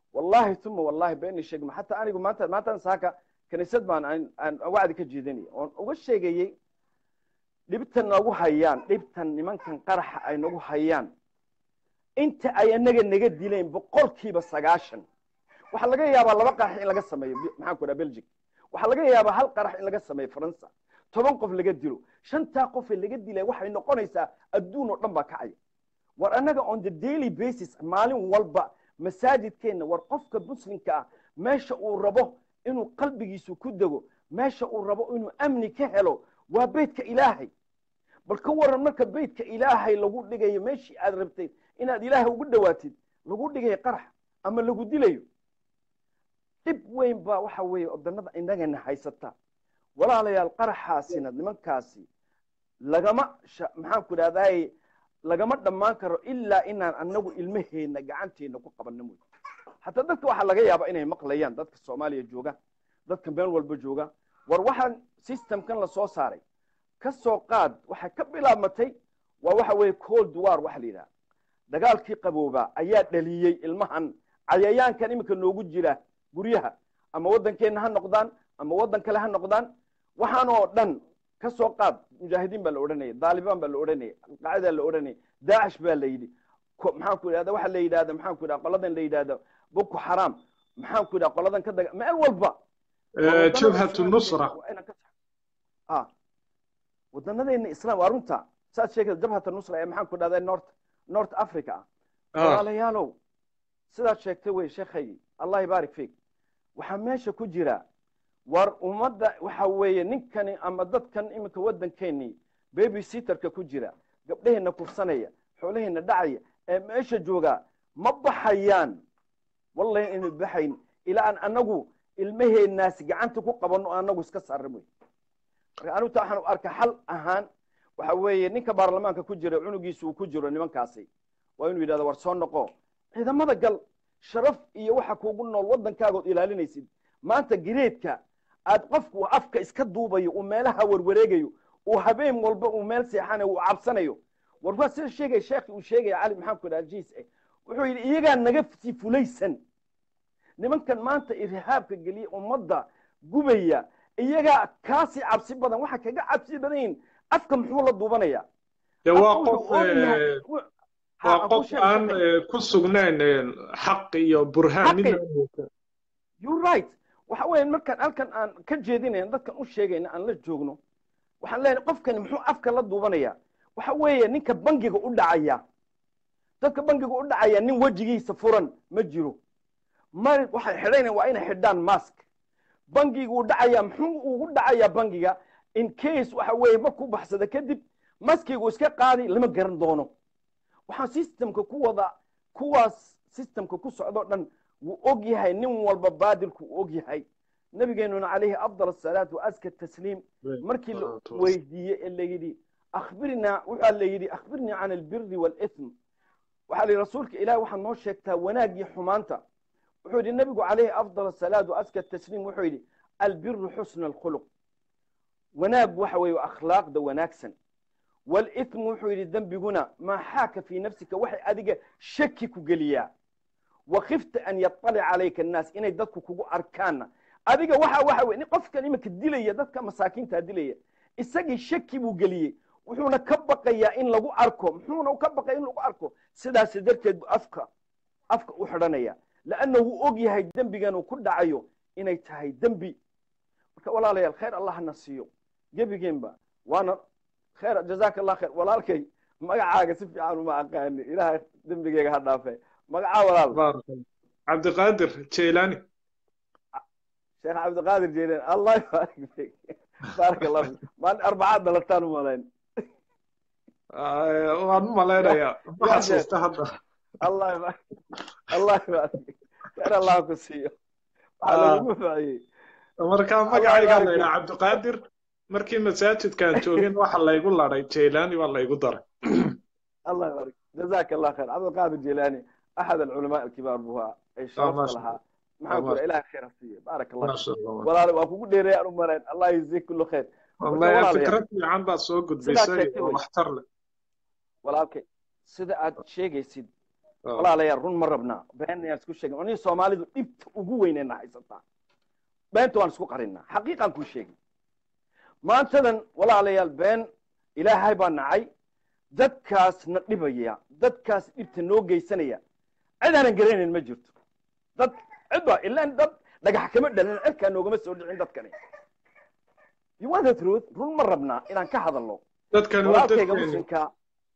wallahi tuma wallahi beeni sheegma xataa anigu maanta maantaan saaka kaniisad baan aan aan wacdi ka jeedinaya oon uga sheegayey dhibtan nagu hayaan dhibtan nimankan qaraxa ay nagu hayaan inta ay anaga naga dileen boqolkiiba sagaashan waxaa laga yaabaa laba qarax in laga sameeyo maxaan ku dhaha belgic waxaa laga yaabaa hal qarax in laga sameeyo faransa toban qof laga dilo shantaa qofe laga dilay waxay noqonaysaa adduun oo dhan baa kacaya war annaga on the daily basis maalin walba masaajidkeenna war qofka muslimka ah meesha uu rabo inuu qalbigiisu ku dego meesha uu rabo inuu amni ka helo waa beytka ilaahay bal ka waran marka beytka ilaahay lagu dhigayo meeshii aad rabtay inaad ilaahay ugu dhowaatid lagu dhigayo qarax ama lagu dilayo dhib weyn baa waxa weeye odanada innagana haysata walaalayaal qaraxaasina nimankaasi lagama maxaan ku idhahdaye lagama dhammaan karo ilaa inaan anagu ilmaheenna gacanteena ku qabanno mooy hataa dadka waxaa laga yaabaa inay maqlayaan dadka soomaaliya jooga dadka meel walba jooga war waxaan systemkan lasoo saaray ka soo qaad waxay ka bilaabmatay waa waxa weeye cold war waxa la yidhaha dagaalkii qaboobaa ayaa dhaliyey ilmahan cayayaankan iminka noogu jira guryaha ama waddankeenna ha noqdaan ama waddan kale ha noqdaan waxaan oo dhan ka soo qaad mujaahidiin baa la odhanaya daalibaan baa la odhanaya alqaacidaa la odhanaya daacish baa la yidhi maxaan ku idhahda waxa la yidhahda maxaan ku idhahda qoladan la yidhahda boko xaram maxaan ku idhahda qoladan ka daga meel walba jabhatu nusra wadanadeena islam waa runta saad sheegaysa jabhata nusra ee maxaan ku idhahda north north africa ah walaalayaalow sidaad sheegtay wey sheekhaygii allah ibaarik fiik waxaa meesha ku jira war ummadda waxa weeye ninkani ama dadkan iminka waddankeenii baby sitterka ku jira gabdhaheenna kufsanaya xoolaheenna dhacaya ee meesha joogaa ma baxayaan wallahi inu baxayn ilaa aan anagu ilmaheennaasi gacanta ku qabanno anagu iska saarra moy marka anuta waxaan u arka xal ahaan waxa weeye ninka baarlamaanka ku jira cunugiisu uu ku jiro nimankaasi waa inuu yidhahdo war soo noqo ciidamada gal sharaf iyo waxa kuugu nool waddankaagood ilaalinaysid maanta gireedka aad qofku afka iska duubayo uu meelaha warwareegayo uu habeen walba uu meel seexanayo uu cabsanayo war waa sida sheegaya sheekhi uu sheegaya cali maxamed ku aljiis eh wuxuu yidhi iyagaa naga sii fulaysan nimankan maanta irhaabka geliya ummadda gubaya iyagaa kaasii cabsi badan waxa kaga cabsi badan yihin afka muxuu la duubanaya waa qof waa qof aan ku sugnayn xaq iyo burhaan midna you right waxa weeye markaan halkan aan ka jeedinayn dadkan u sheegayna aan la joogno waxaan leenahay qofkani muxuu afka la duubanaya waxa weeye ninka bangiga u dhacaya dadka bangiga u dhacaya nin wejigiisa furan ma jiro ma waxay xidhaynayan waa inay xidhaan mask bangiga u dhacaya muxuu ugu dhacaya bangiga in case waxa weeye markuu baxsada kadib maskigu iska qaadi lama garan doono waxaan systemka ku wada kuwaas systemka ku socdoo dhan wuu og yahay nin walba baadilku uu og yahay nabigeenuna calayhi afdal asalaatu waaska tasliim markii la weydiiyey ee la yidhi akhbirnaa waxaa la yidhi akhbirnii can albiri waalithm waxaa la yidhi rasuulka ilahi waxaad noo sheegtaa wanaagii xumaanta wuxuu yidhi nabigu calayhi afdal asalaatu waaska tasliim wuxuu yidhi albiru xusna alkhuluq wanaag waxa weeye akhlaaqda wanaagsan walithm wuxuu yidhi dembiguna maa xaaka fii nafsika waxay adiga shaki ku geliyaa wakifta an yaطalic calayka annaas inay dadku kugu arkaanna adiga waxa waxa wey qofkan iminka dilaya dadka masaakiinta dilaya isagii shaki buu geliyey wuxuuna ka baqayaa in lagu arko muxuuna ka baqaya in lagu arko sidaas darteed bu afka afka u xidhanaya leanna wuu og yahay dembigan uu ku dhacayo inay tahay dembi marka walaalayaal khayr allah hana siiyo gebigeenba waana khayr jazaaka allah khayr walaalkay magacaaga si fiican uma aqaani ilahay dembigeyga ha dhaafe magacaa walaal cabdiqaadir jeylani sheekh cabdiqaadir jeylani allah ybarik fik baarak allah fik maalin arbacaad dalataan u malayn waan u malaynayaa ma xasuusta hadda allah ybarik allah ybarik khayr allah ku siiyo waxaa lagugu faaciyey marka magacaygaa la yidhaa cabdiqaadir markii masaajidkaan joogin waxa laygu laday jeylani waa laygu daray الله يبارك جزاك الله خير عبد القادر الجيلاني احد العلماء الكبار بها اي شرفت لها maxaan ku ilaah khayr hasiiye baarak allah walaal waa kugu dheereey aan u marayn allah yajzik kullu khayr wallahi fikrad fiican baad soo gudbisay oo waxtar leh walaalkay sida aad sheegaysid walaalayaal run ma rabnaa been ayaan isku sheegin anii soomaalidu dhibta ugu weynayna haysataa beenta waan isku qarinaa xaqiiqaan kuu sheegin maantadan walaalayaal been ilaahay baa nacay dadkaas na dhibaya dadkaas dhibta noo geysanaya cid aanan garanayn ma jirto dad cid baa ilaan dad dhagax kama dhalin cirkaa noogama soo dhicin dadkani you want the truth run ma rabnaa inaan ka hadalno dadkani waa walaalkayga dadkeeni muslimka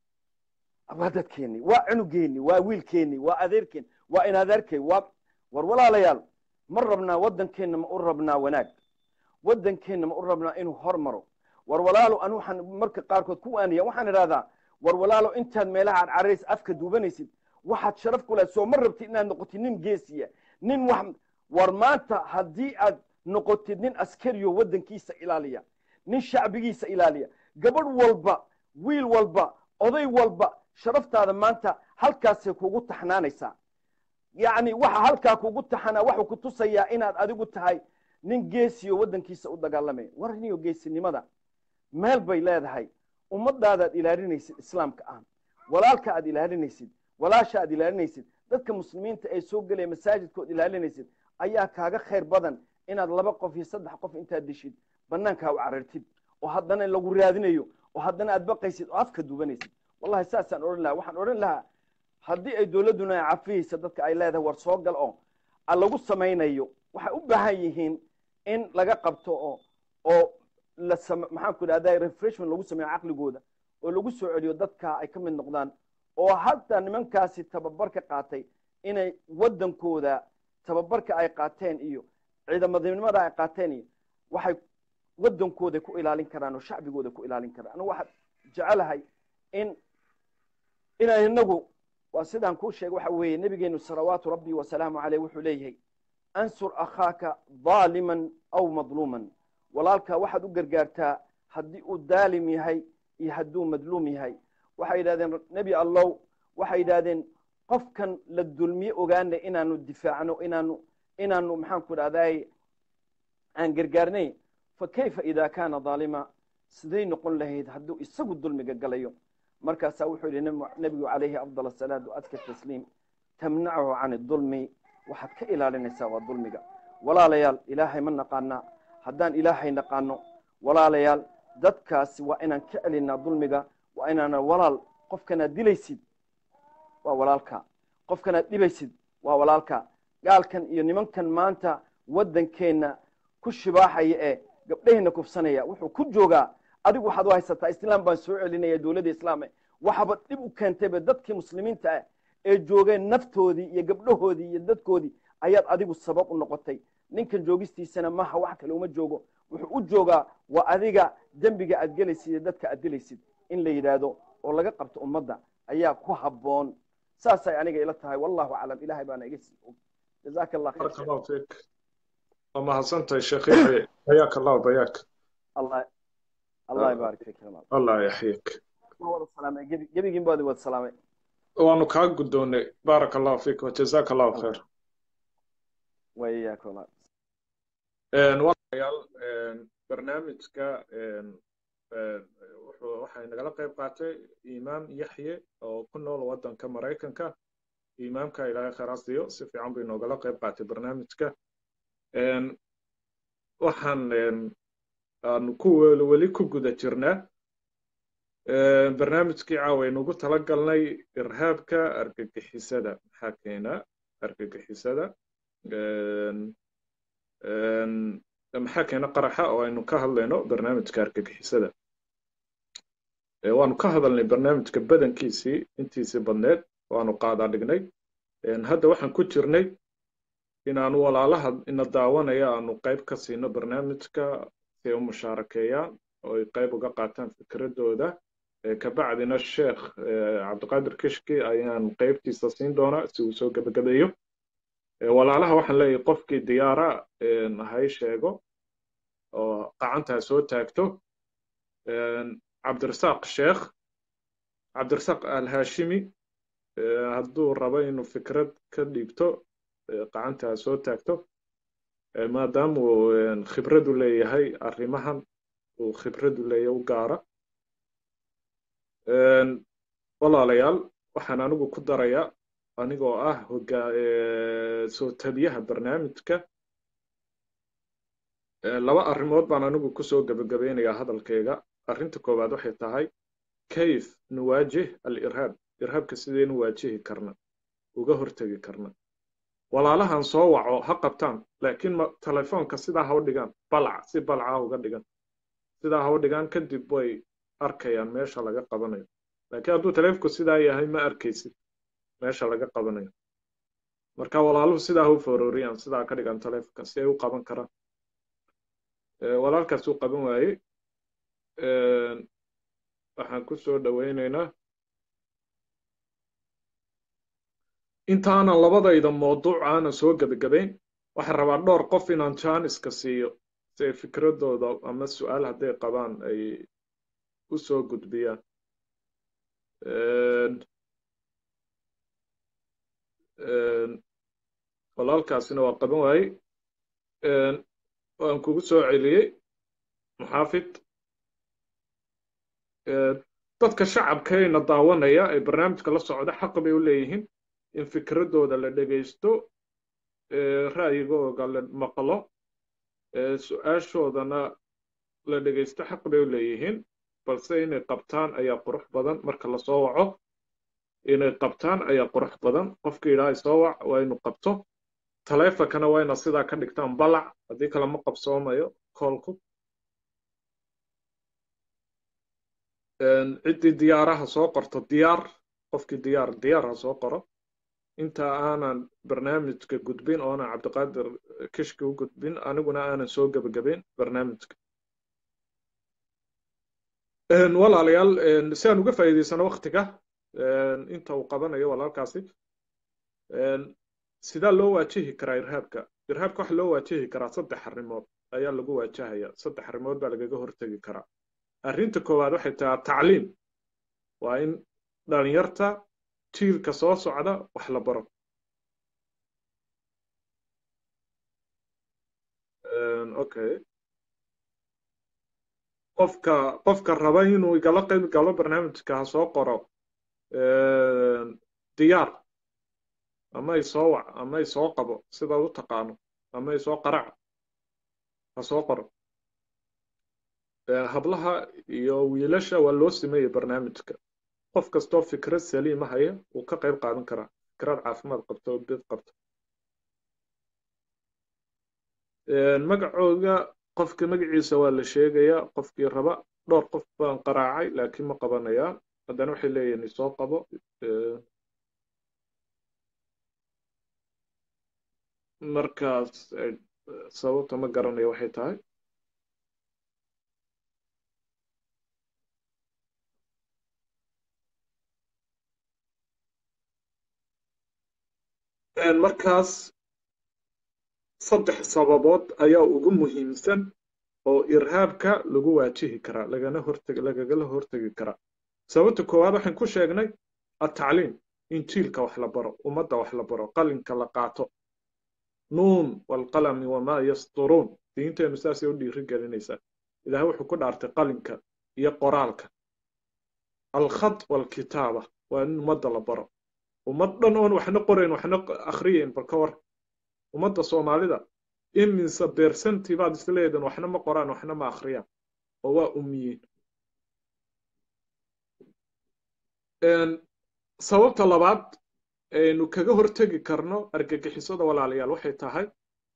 waa dadkeeni waa cunugeeni waa wiilkeeni waa adeerkeeni waa inadeerkay waa war walaalayaal ma rabnaa waddankeenna ma u rabnaa wanaag waddankeenna ma u rabnaa inuu hormaro war walaalo anu waxaan marka qaarkood ku waaniya waxaan idhahdaa war walaalo intaad meelaha aad cararays afka duubanaysid waxaad sharaf ku lehed soo ma rabtid inaad noqotid nin geesiya nin wax war maanta haddii aad noqotid nin askariyo waddankiisa ilaaliya nin shacbigiisa ilaaliya gabadh walba wiil walba oday walba sharaftaada maanta halkaasay kugu taxnaanaysaa yacni waxa halkaa kugu taxanaa waxuu ku tusayaa inaad adigu tahay nin geesiyo waddankiisa u dagaalamaya war niyo geesinimada meel bay leedahay ummadaadaad ilaalinaysid islaamka ah walaalka aad ilaalinaysid walaasha aad ilaalinaysid dadka muslimiinta ee soo gelaya masaajidkood ilaalinaysid ayaa kaaga khayr badan inaad laba qof iyo saddex qof intaad dishid banaankaa u carartid oo haddana lagu raadinayo oo haddana aad baqaysid oo afka duubanaysid wallahi saasaan odhan lahaa waxaan odhan lahaa haddii ay dowladduna ay cafiyeysa dadka ay leedahay war soo gal oo a lagu samaynayo waxay u baahan yihiin in laga qabto oo oo la sam maxaan ku idhahda refreshment lagu sameeyo caqligooda oo lagu soo celiyo dadka ay ka mid noqdaan oo hataa nimankaasi tababarka qaatay inay waddankooda tababarka ay qaateen iyo ciidamadnimada ay qaateen iyo waxay waddankooda ku ilaalin karaan oo shacbigooda ku ilaalin karaan anigu waxaan jecelahay in inaan inagu waa sidaan kuu sheegay waxa weeye nebigeenu salawaatu rabbi wasalaamu caleyh wuxuu leeyahay ansur akhaaka daaliman aw madluuman walaalkaa waxaad u gargaartaa haddii uu daalim yahay iyo hadduu madluum yahay waxay yidhahdeen nebi allow waxay yidhahdeen qofkan la dulmiye ogaana inaanu difaacno inaanu inaanu maxaanku idhahday aan gargaarnay fa kayfa ida kaana daalima siday noqon lahayd hadduu isagu dulmiga galayo markaasaa wuxuu yidhi nebigu calayhi afdal asalaatu adka tasliim tamnachu can idulmi waxaad ka ilaalinaysaa waa dulmiga walaalayaal ilaahay ma naqaanaa haddaan ilaahay naqaano walaalayaal dadkaasi waa inaan ka celinaa dulmiga waa inaana walaal qofkanaad dilaysid waa walaalka qofkanaad dhibaysid waa walaalka gaalkan iyo nimankan maanta waddankeenna ku shibaaxaya ee gabdhaheenna kufsanaya wuxuu ku joogaa adigu waxaad u haysataa islaam baan soo celinaya dowladda islaame waxaba dhib u keentayba dadkii muslimiinta ah ee joogeen naftoodii iyo gabdhahoodii iyo dadkoodii ayaad adigu sabab u noqotay ninkan joogistiisana maha wax kale uma joogo wuxuu u joogaa waa adiga dembiga aad gelaysid iyo dadka aad dilaysid in la yidhaahdo oo laga qabto ummadda ayaa ku habboon saasay aniga ila tahay wallahu aclam ilahay baana iga sii og jazaaka allah بارك khayr الله فيك وما حسنت يا شيخ يحيى حياك الله وبياك allah allah yabaarik fik الله يحييك wada salaamay gebi gebigiin baadi wada salaamay waanu kaa guddoonnay بارك الله فيك وجزاك الله خير wayaak walaal walaalayaal barnaamijka wuxuu waxay nagala qayb qaatay imaam yaxye oo ku nool waddanka maraykanka imaamka ilaahay khayraas siiyo si fiican bay noogala qayb qaatay barnaamijka waxaan aanu ku weli ku guda jirnaa barnaamijkii caawa aynugu tala galnay irhaabka argagixisada maxaa keena argagixisada maxaa keena qaraxa oo aynu ka hadlayno barnaamijka argagixisada waanu ka hadalnay barnaamijka badankiisii intiisii badneed waanu qaadaa dhignay hadda waxaan ku jirnay inaanu walaalaha ina daawanaya aanu qayb ka siino barnaamijka si ay u mushaarakeeyaan oo ay qayb uga qaataan fikradooda kabacdina sheekh cabdiqaadir kishki ayaan qaybtiisa siin doonaa si uu soo gebagabeeyo walaalaha waxaan leeyahay qofkii diyaara hay sheego oo qacantaa soo taagto cabdirasaaq sheekh cabdirasaaq alhashimi hadduu rabo inuu fikrad ka dhiibto qacantaa soo taagto maadaama uu khibradu leeyahay arrimahan uu khibradu leeyahay u gaara walaalayaal waxaan anigu ku darayaa anigoo ah hogaa soo tabiyaha barnaamijka laba arrimood baan anigu kusoo gebagabeynayaa hadalkayga arrinta koowaad waxay tahay kayf nuwaajih alirhaab irhaabka sidaynu waajihi karna uga hortegi karna walaalahan soo waco ha qabtaan laakiin telefoonka sidaa ha u dhigaan balac si balca uga dhigan sidaa ha u dhigaan kadib way arkayaan meesha laga qabanayo laakiin hadduu taleefonku sidaa yahay ma arkaysid meesha laga qabanayo marka walaaluhu sidaa ha u fororiyaan sidaa ka dhigan taleefonka si ay u qaban karaan walaalkaas uu qaban waayey waxaan ku soo dhowaynaynaa intaanan labadayda mawduuc aanan soo gebagabayn waxaan rabaa dhowr qof inaan jaaniska siiyo si ay fikradooda ama su-aal hadday qabaan ay u soo gudbiyaan walaalkaasina waa qaban waayey waan kugu soo celiyey muxaafid dadka shacabkayna daawanaya ee barnaamijka la socda xaq bay u leeyihiin in fikradooda la dhegaysto ra'yigooga la maqlo su-aashoodana la dhegaysto xaq bay u leeyihiin balse inay qabtaan ayaa qurux badan marka lasoo waco inay qabtaan ayaa qurux badan qofka yidhaha soo wac waa inu qabto taleefonkana waa ina sidaa ka dhigtaan balac haddii kale ma qabsoomayo koolku ciddii diyaaraha soo qorto diyaar qofkii diyaar diyaar ha soo qoro inta aanan barnaamijka gudbin oonan cabdiqaadir kishki u gudbin aniguna aanan soo gebagabayn barnaamijka walaalayaal si aan uga faa'iidaysano waktiga inta uu qabanayo walaalkaasi sidaa loo waajihi karaa irhaabka irhaabka waxa loo waajihi karaa saddex arrimood ayaa lagu waajahaya saddex arrimood baa lagaga hortegi karaa arrinta koowaad waxay tahay tacliim waa in dhalinyarta jiilka soo socda wax la baro okay qofka qofka raba inuu igala qayb galo barnaamijka ha soo qoro diyaar ama i soo wac ama i soo qabo sida u taqaano ama i soo qarac ha soo qoro hablaha iyo wiilasha waa loo sameeyey barnaamijka qof kastoo fikrad saliima haya wuu ka qayb qaadan karaa fikrad caafimaad qabto oo bid qabto magacooga qofka magaciisa waa la sheegayaa qofkii raba dhowr qof baan qaraacay laakiin ma qabanayaan haddana waxay leeyihin isoo qabo markaas sababta ma garanayo waxay tahay markaas saddex sababood ayaa ugu muhiimsan oo irhaabka lagu waajihi karaa lagana horteg lagagala hortegi karaa sababta koowaad waxaan ku sheegnay atacliim in jiilka wax la baro ummadda wax la baro qalinka la qaato nuun walqalami wamaa yasturuun diinteenu saasay u dhiiri gelinaysaa ilaahay wuxuu ku dhaartay qalinka iyo qoraalka alkhad walkitaaba waa in ummadda la baro ummad dhan oon waxna qorayn waxna akhriyayn bal ka war ummadda soomaalida iminsa beersantii baad isleedan waxna ma qoraan waxna ma akhriyaan oo waa umiyiin sababta labaad aynu kaga hortegi karno argagixisada walaalayaal waxay tahay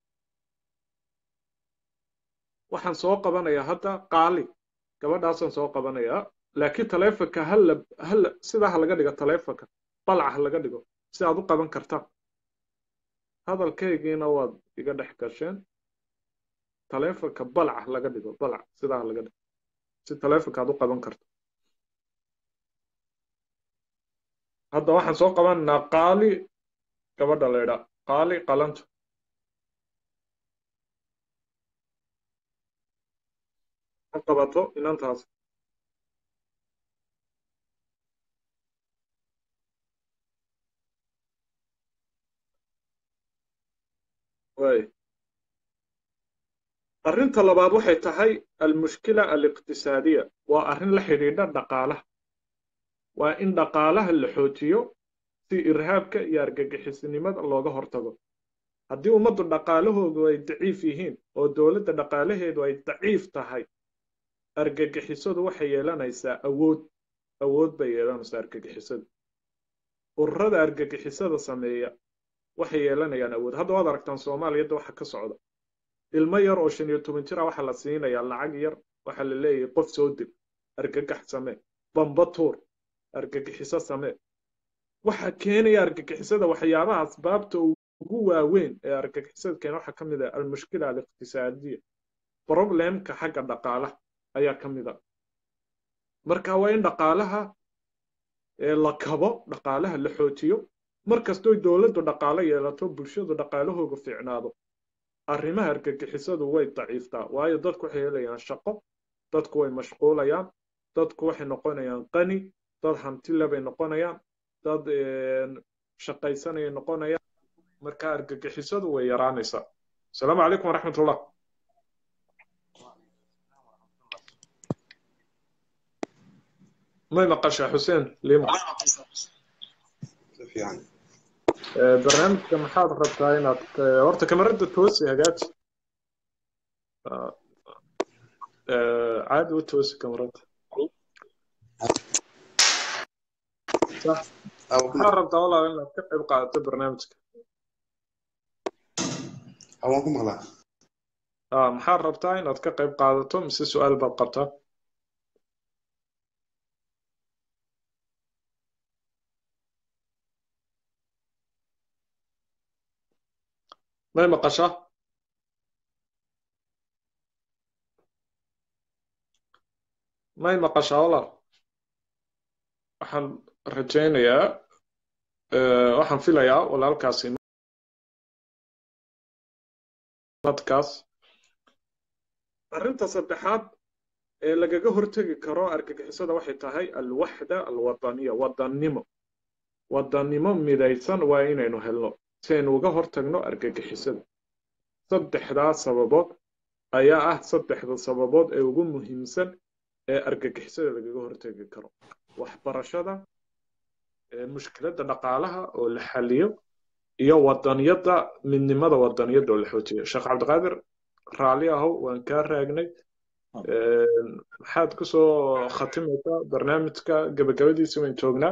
waxaan soo qabanayaa hadda qaali gabadhaasaan soo qabanayaa laakiin taleefonka hala hala sidaa ha laga dhigo taleefonka balac ha laga dhigo si aad u qaban kartaan hadalkaygiina waad iga dhex gasheen taleefonka balac ha laga dhigo balac sidaa ha laga dhigo si taleefonka aad u qaban karto hadda waxaan soo qabanaynaa qaali gabadha la idhaa qaali qalanto ha qabato inantaas way arrinta labaad waxay tahay almushkila aliqtisaadiya waa arrin la xidhiidha dhaqaalaha waa in dhaqaalaha la xoojiyo si irhaabka iyo argagixisnimada looga hortago haddii ummaddu dhaqaalahoodu ay daciif yihiin oo dowladda dhaqaalaheedu ay daciif tahay argagixisadu waxay yeelanaysaa awood awood bay yeelanaysaa argagixisadu ururada argagixisada sameeya waxay yeelanayaan awood hadda waad aragtaan soomaaliyadda waxa ka socda ilmo yar oo shan iyo toban jira waxaa la siinayaa lacag yar waxaa la leeyahay qof soo dil argagax samee bamba tuur argagixiso samee waxa keenaya argagixisada waxyaabaha asbaabta ugu waaweyn ee argagixisada keena waxaa ka mid ah almushkila aliqtisaadiya problemka xagga dhaqaalaha ayaa ka mid a marka waa in dhaqaalaha la kabo dhaqaalaha la xoojiyo markastoo dowladdu dhaqaalo yeelato bulshadu dhaqaalahooga fiicnaado arrimaha argagixisadu way daciiftaa waayo dadku waxay helayaan shaqo dadku way mashquulayaan dadku waxay noqonayaan qani dad hantile bay noqonayaan dad shaqaysanayay noqonayaan marka argagixisadu way yaraanaysaa asalaamu calaykum waraxmat ullah may maqashaa xuseen lima barnaamijka maxaad rabtaa inaad horta kamarada toosi hagaaji caadi u toosi kamarada maxaad rabtaa walaal inaad ka qayb qaadato barnaamijka waan ku maqlaa maxaad rabtaa inaad ka qayb qaadato mise su-aal baad qabtaa may maqashaa may maqashaa walaal waxaan rajaynayaa waxaan filayaa walaalkaasi nadkaas arrinta saddexaad ee lagaga hortegi karo argagixisada waxay tahay alwaxda alwadaniya wadannimo wadannimo midaysan waa inaynu helno si aynu uga hortagno argagixisada saddexdaa sababood ayaa ah saddexda sababood ee ugu muhiimsan ee argagixisada lagaga hortegi karo waxbarashada mushkiladda dhaqaalaha oo la xaliyo iyo wadaniyadda midnimada wadaniyadda oo la xoojiyo sheekh cabdiqaadir raalli ahow waan kaa raagnay maxaad kusoo khatimaysaa barnaamijka gabagabadiisa wayn joognaa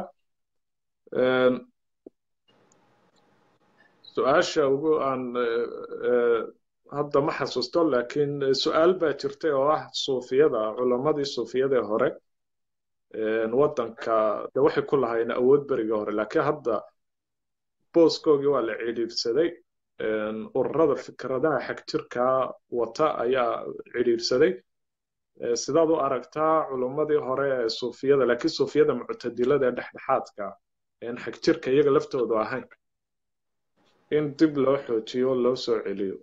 su-aasha ugu aan hadda ma xasuusto laakiin su-aal baa jirtay oo ah suufiyada culammadii suufiyadee hore waddanka de waxay ku lahaayeen awood berigii hore laakiin hadda booskoogii waa la cidhiidhsaday ururada fikradaha xagjirkaa wata ayaa cidhiidhsaday sidaad u aragtaa culammadii hore ee suufiyada laakiin suufiyada muctadilada ee dhexdhexaadka een xagjirka iyaga laftoodu ahayn in dib loo xoojiyo loo soo celiyo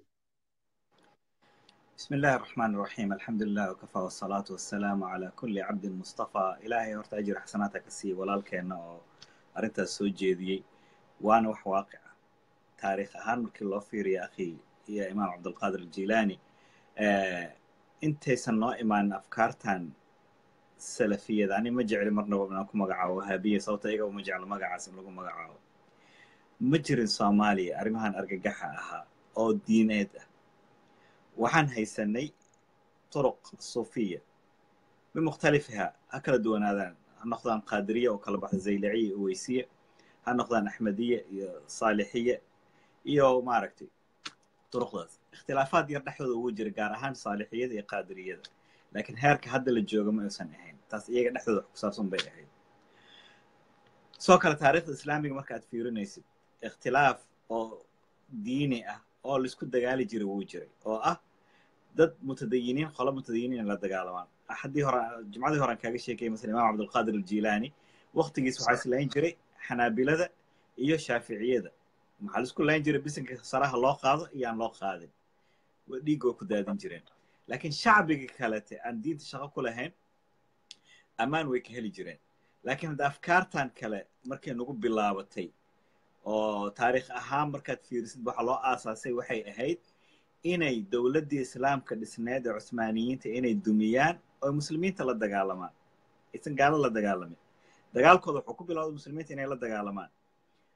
بسم الله الرحمن الرحيم الحمد لله وكفى والصلاة والسلام على كل عبد مصطفى إلهي هورتا أجر حسناتك السي walaalkeena oo arrintaas soo jeediyey waana wax waaqic ah taariikh ahaan markii loo fiiriyo akhi iyo imaam cabdulqaadir aljilaani intaysan noo imaanin afkaartan salafiyada ani ma jecli marnaba inaan ku magacaabo wahaabiya sababta iyaga uma jeclo magacaas in lagu magacaabo ma jirin soomaaliya arrimahan argagaxa ahaa oo diineed ah waxaan haysanay turuq suufiya bimukhtalifiha ha kala duwanaadaan ha noqdaan qaadiriya oo kala baxda zayliciya iyo uweysiya ha noqdaan axmediya iyo saalixiya iyo maaragtay turuqdaas ikhtilaafaad yar dhexdooda ugu jira gaar ahaan saalixiyada iyo qaadiriyada laakiin heerka hadda la jooga ma aysan ahayn taas iyaga dhexdooda wax ku saabsan bay ahayd sidoo kale taariikhda islaamiga marka aad fiirinaysid ikhtilaaf oo diini ah oo laisku dagaali jiray wuu jiray oo ah dad mutadayiniin qolo mutadayiniin la dagaalamaan axadii hore jumcadii horean kaaga sheekayay masala imaam cabdulqaadir aljilaani waqtigiis waxaa is layn jiray xanaabilada iyo shaaficiyada maxaa laisku layn jiray bisinka saraha loo qaado iyo aan loo qaadin dhiig oo ku daadin jireen laakiin shacbiga kalete aan diinta shaqo ku lahayn ammaan way ka heli jireen laakiin hadda afkaartan kale markay nagu bilaabatay oo taariikh ahaan markaad fiirisid waxa loo aasaasay waxay ahayd inay dowladdii islaamka dhisneed ee cusmaaniyiinta inay dumiyaan oo muslimiinta la dagaalamaan aysan gaalo la dagaalamin dagaalkooda wuxuu ku bilowday muslimiinta inay la dagaalamaan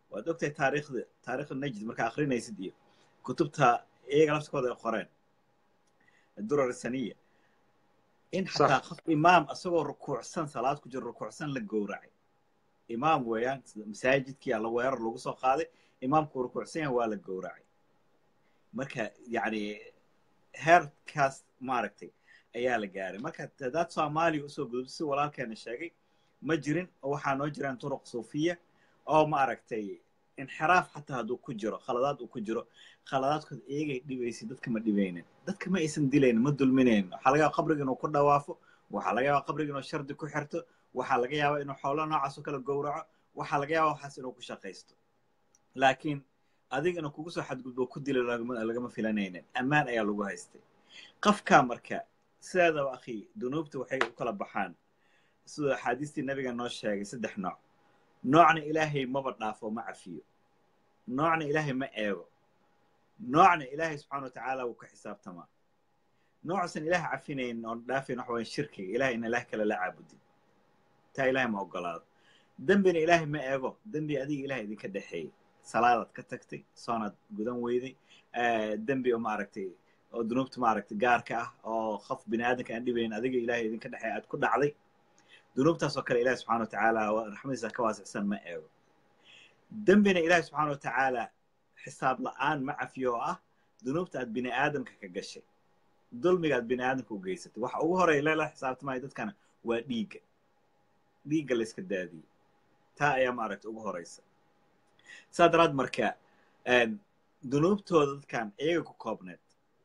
waad ogtahay taariikhda taariikhda najd markaa akrinaysid iyo kutubta iyaga laftikooda ay qoreen durar saniya in xataa qof imaam isagoo rukuucsan salaad ku jiro rukuucsan la gowracay imaam weeyaan masaajidkii alla weerar lagu soo qaaday imaamku rukuucsan yahay waa la gowracay marka yacni heerkaas maaragtay ayaa la gaaray marka hadaad soomaaliya usoo gudubto si walaalkeena sheegay ma jirin oo waxaa noo jiraan turuq suufiya oo maaragtay inxiraaf xataa hadduu ku jiro khaladaad uu ku jiro khaladaadkood iyagay dhibaysay dadka ma dhibaynin dadka ma aysan dilaynin ma dulminaynin waxaa laga yaaba qabriga inuu ku dhawaafo waxaa laga yaaba qabriga inuu shardi ku xirto waxaa laga yaaba inuu xoolo noocaas oo kale gowraco waxaa laga yaaba waxaas inuu ku shaqaysto laakiin adiga inuu kugu soo xadgudbo ku dilo lagama filanaynin ammaan ayaa lagu haystay qofkaa marka sideedaba akhi dunuubta waxay u kala baxaan siduu axaadiistii nabiga noo sheegay saddex nooc noocna ilaahay maba dhaafo ma cafiyo noocna ilaahay ma eego noocna ilaahay subxana wa tacaala wuu ka xisaabtamaa noocuusan ilaahay cafinayn oon dhaafayn waxa wayan shirkiga ilahay ina ilaah kale la caabudin taa ilaahay ma ogolaado dembina ilaahay ma eego dembi adiga ilahay idinka dhexeeyey salaadaad ka tagtay soonaad gudan weyday dembi oo maaragtay oo dunuubta maaragtay gaarka ah oo qof bini aadamka aan dhibayn adiga ilahay idinka dhexeey aad ku dhacday dunuubtaas oo kale ilahi subxana wa tacaala raxmadiisa ka waasicsan ma eego dembina ilahi subxana wa tacaala xisaab la'aan ma cafiyo oo ah dunuubta aad bini aadamka ka gashay dulmiga aad bini aadamka u geysatay waxa ugu horeya lela xisaabtamaya dadkana waa dhiigga dhiigga la iska daadiyey taa ayaa maaragta ugu horeysa saa daraad marka dunuubtooda dadkan iyaga ku koobneed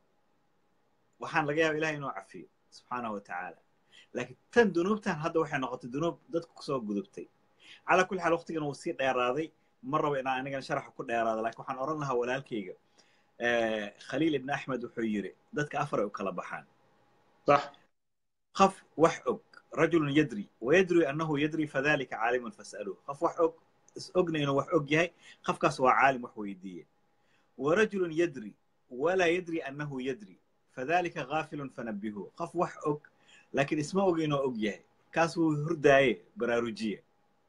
waxaan laga yaaba ilahay inuu cafiyo subxaanahu wa tacaala laakiin tan dunuubtan hadda waxay noqotay dunuub dadku kusoo gudubtay calaa kulli xaal waqtigan wuu sii dheeraaday ma rabo inaan anigana sharaxa ku dheeraado lakin waxaan odhan lahaa walaalkayga khaliil ibn axmed wuxuu yiri dadka afar ay u kala baxaan qof wax og rajulun yadri wayadri annahu yadri fadalika caalimun fas'aluuh qof wax og is ogna inuu wax og yahay qofkaas waa caalim wax weydiiye warajulun yadri walaa yadri annahu yadri fadalika gaafilun fanabihuh qof wax og laakiin isma og inuu og yahay kaas wuu hurdaaye baraarujiye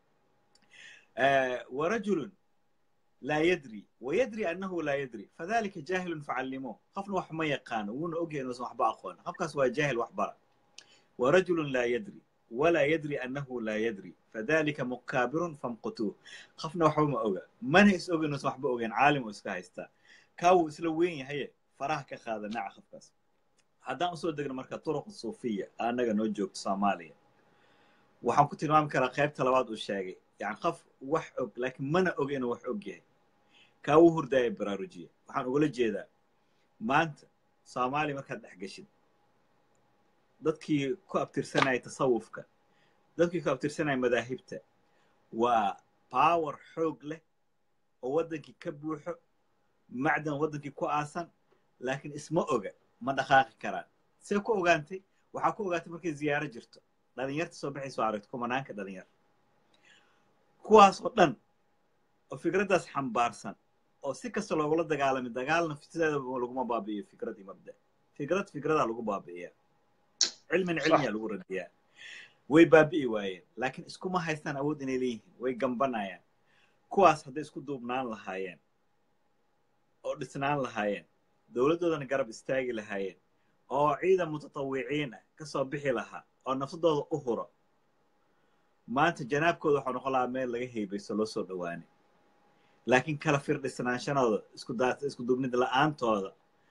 warajulun laa yadri wayadri annahu laa yadri fadalika jaahilun facallimuuh qofna wax ma yaqaano wuuna og yahay inuusan waxba aqoon qofkaas waa jaahil wax bara warajulun laa yadri walaa yadri annahu laa yadri fadalika mukaabirun famqutuuh qofna waxba ma oga mana is og inuusan waxba ogeyn caalim uu iska haystaa kaa wuu isla weyn yahaye faraha ka qaada naca qofkaas haddaan usoo degno marka turuq suufiya annaga noo joogto soomaaliya waxaan ku tilmaami karaa qaybta labaad uu sheegay yani qof wax og laakiin mana og inuu wax og yahay kaa wuu hurdaaya baraarujiya waxaan ugala jeedaa maanta soomaaliya markaad dhex geshid dadkii ku abtirsanaya tasawufka dadkii ku abtirsanaya madaahibta waa power xoog leh oo waddankii ka buuxo macdan waddankii ku aasan laakiin isma oga ma dhaqaaqi karaan see ku ogaantay waxaa ku ogaantay markay ziyaaro jirto dhalinyarta soo baxayso aragto kumanaanka dhalinyar kuwaas oo dhan oo fikraddaas xambaarsan oo si kasta loogula dagaalamay dagaalna sideeda laguma baabi'iyo fikrad iyo mabda fikrad fikradaa lagu baabi'iyaa cilmin cilmiyaa lagu radiyaa way baabi'i waayeen laakiin iskuma haystaan awood inay leeyihiin way gambanayaan kuwaas hadday isku duubnaan lahaayeen oo dhisnaan lahaayeen dowladdoodana garab istaagi lahaayeen oo ciidan mutatawiciin ah ka soo bixi lahaa oo nafsadooda u huro maanta janaabkooda waxaa noqon lahaa meel laga heebayso loo soo dhowaanay laakiin kala firdhisnaanshadooda isku daa isku duubnid la-aantooda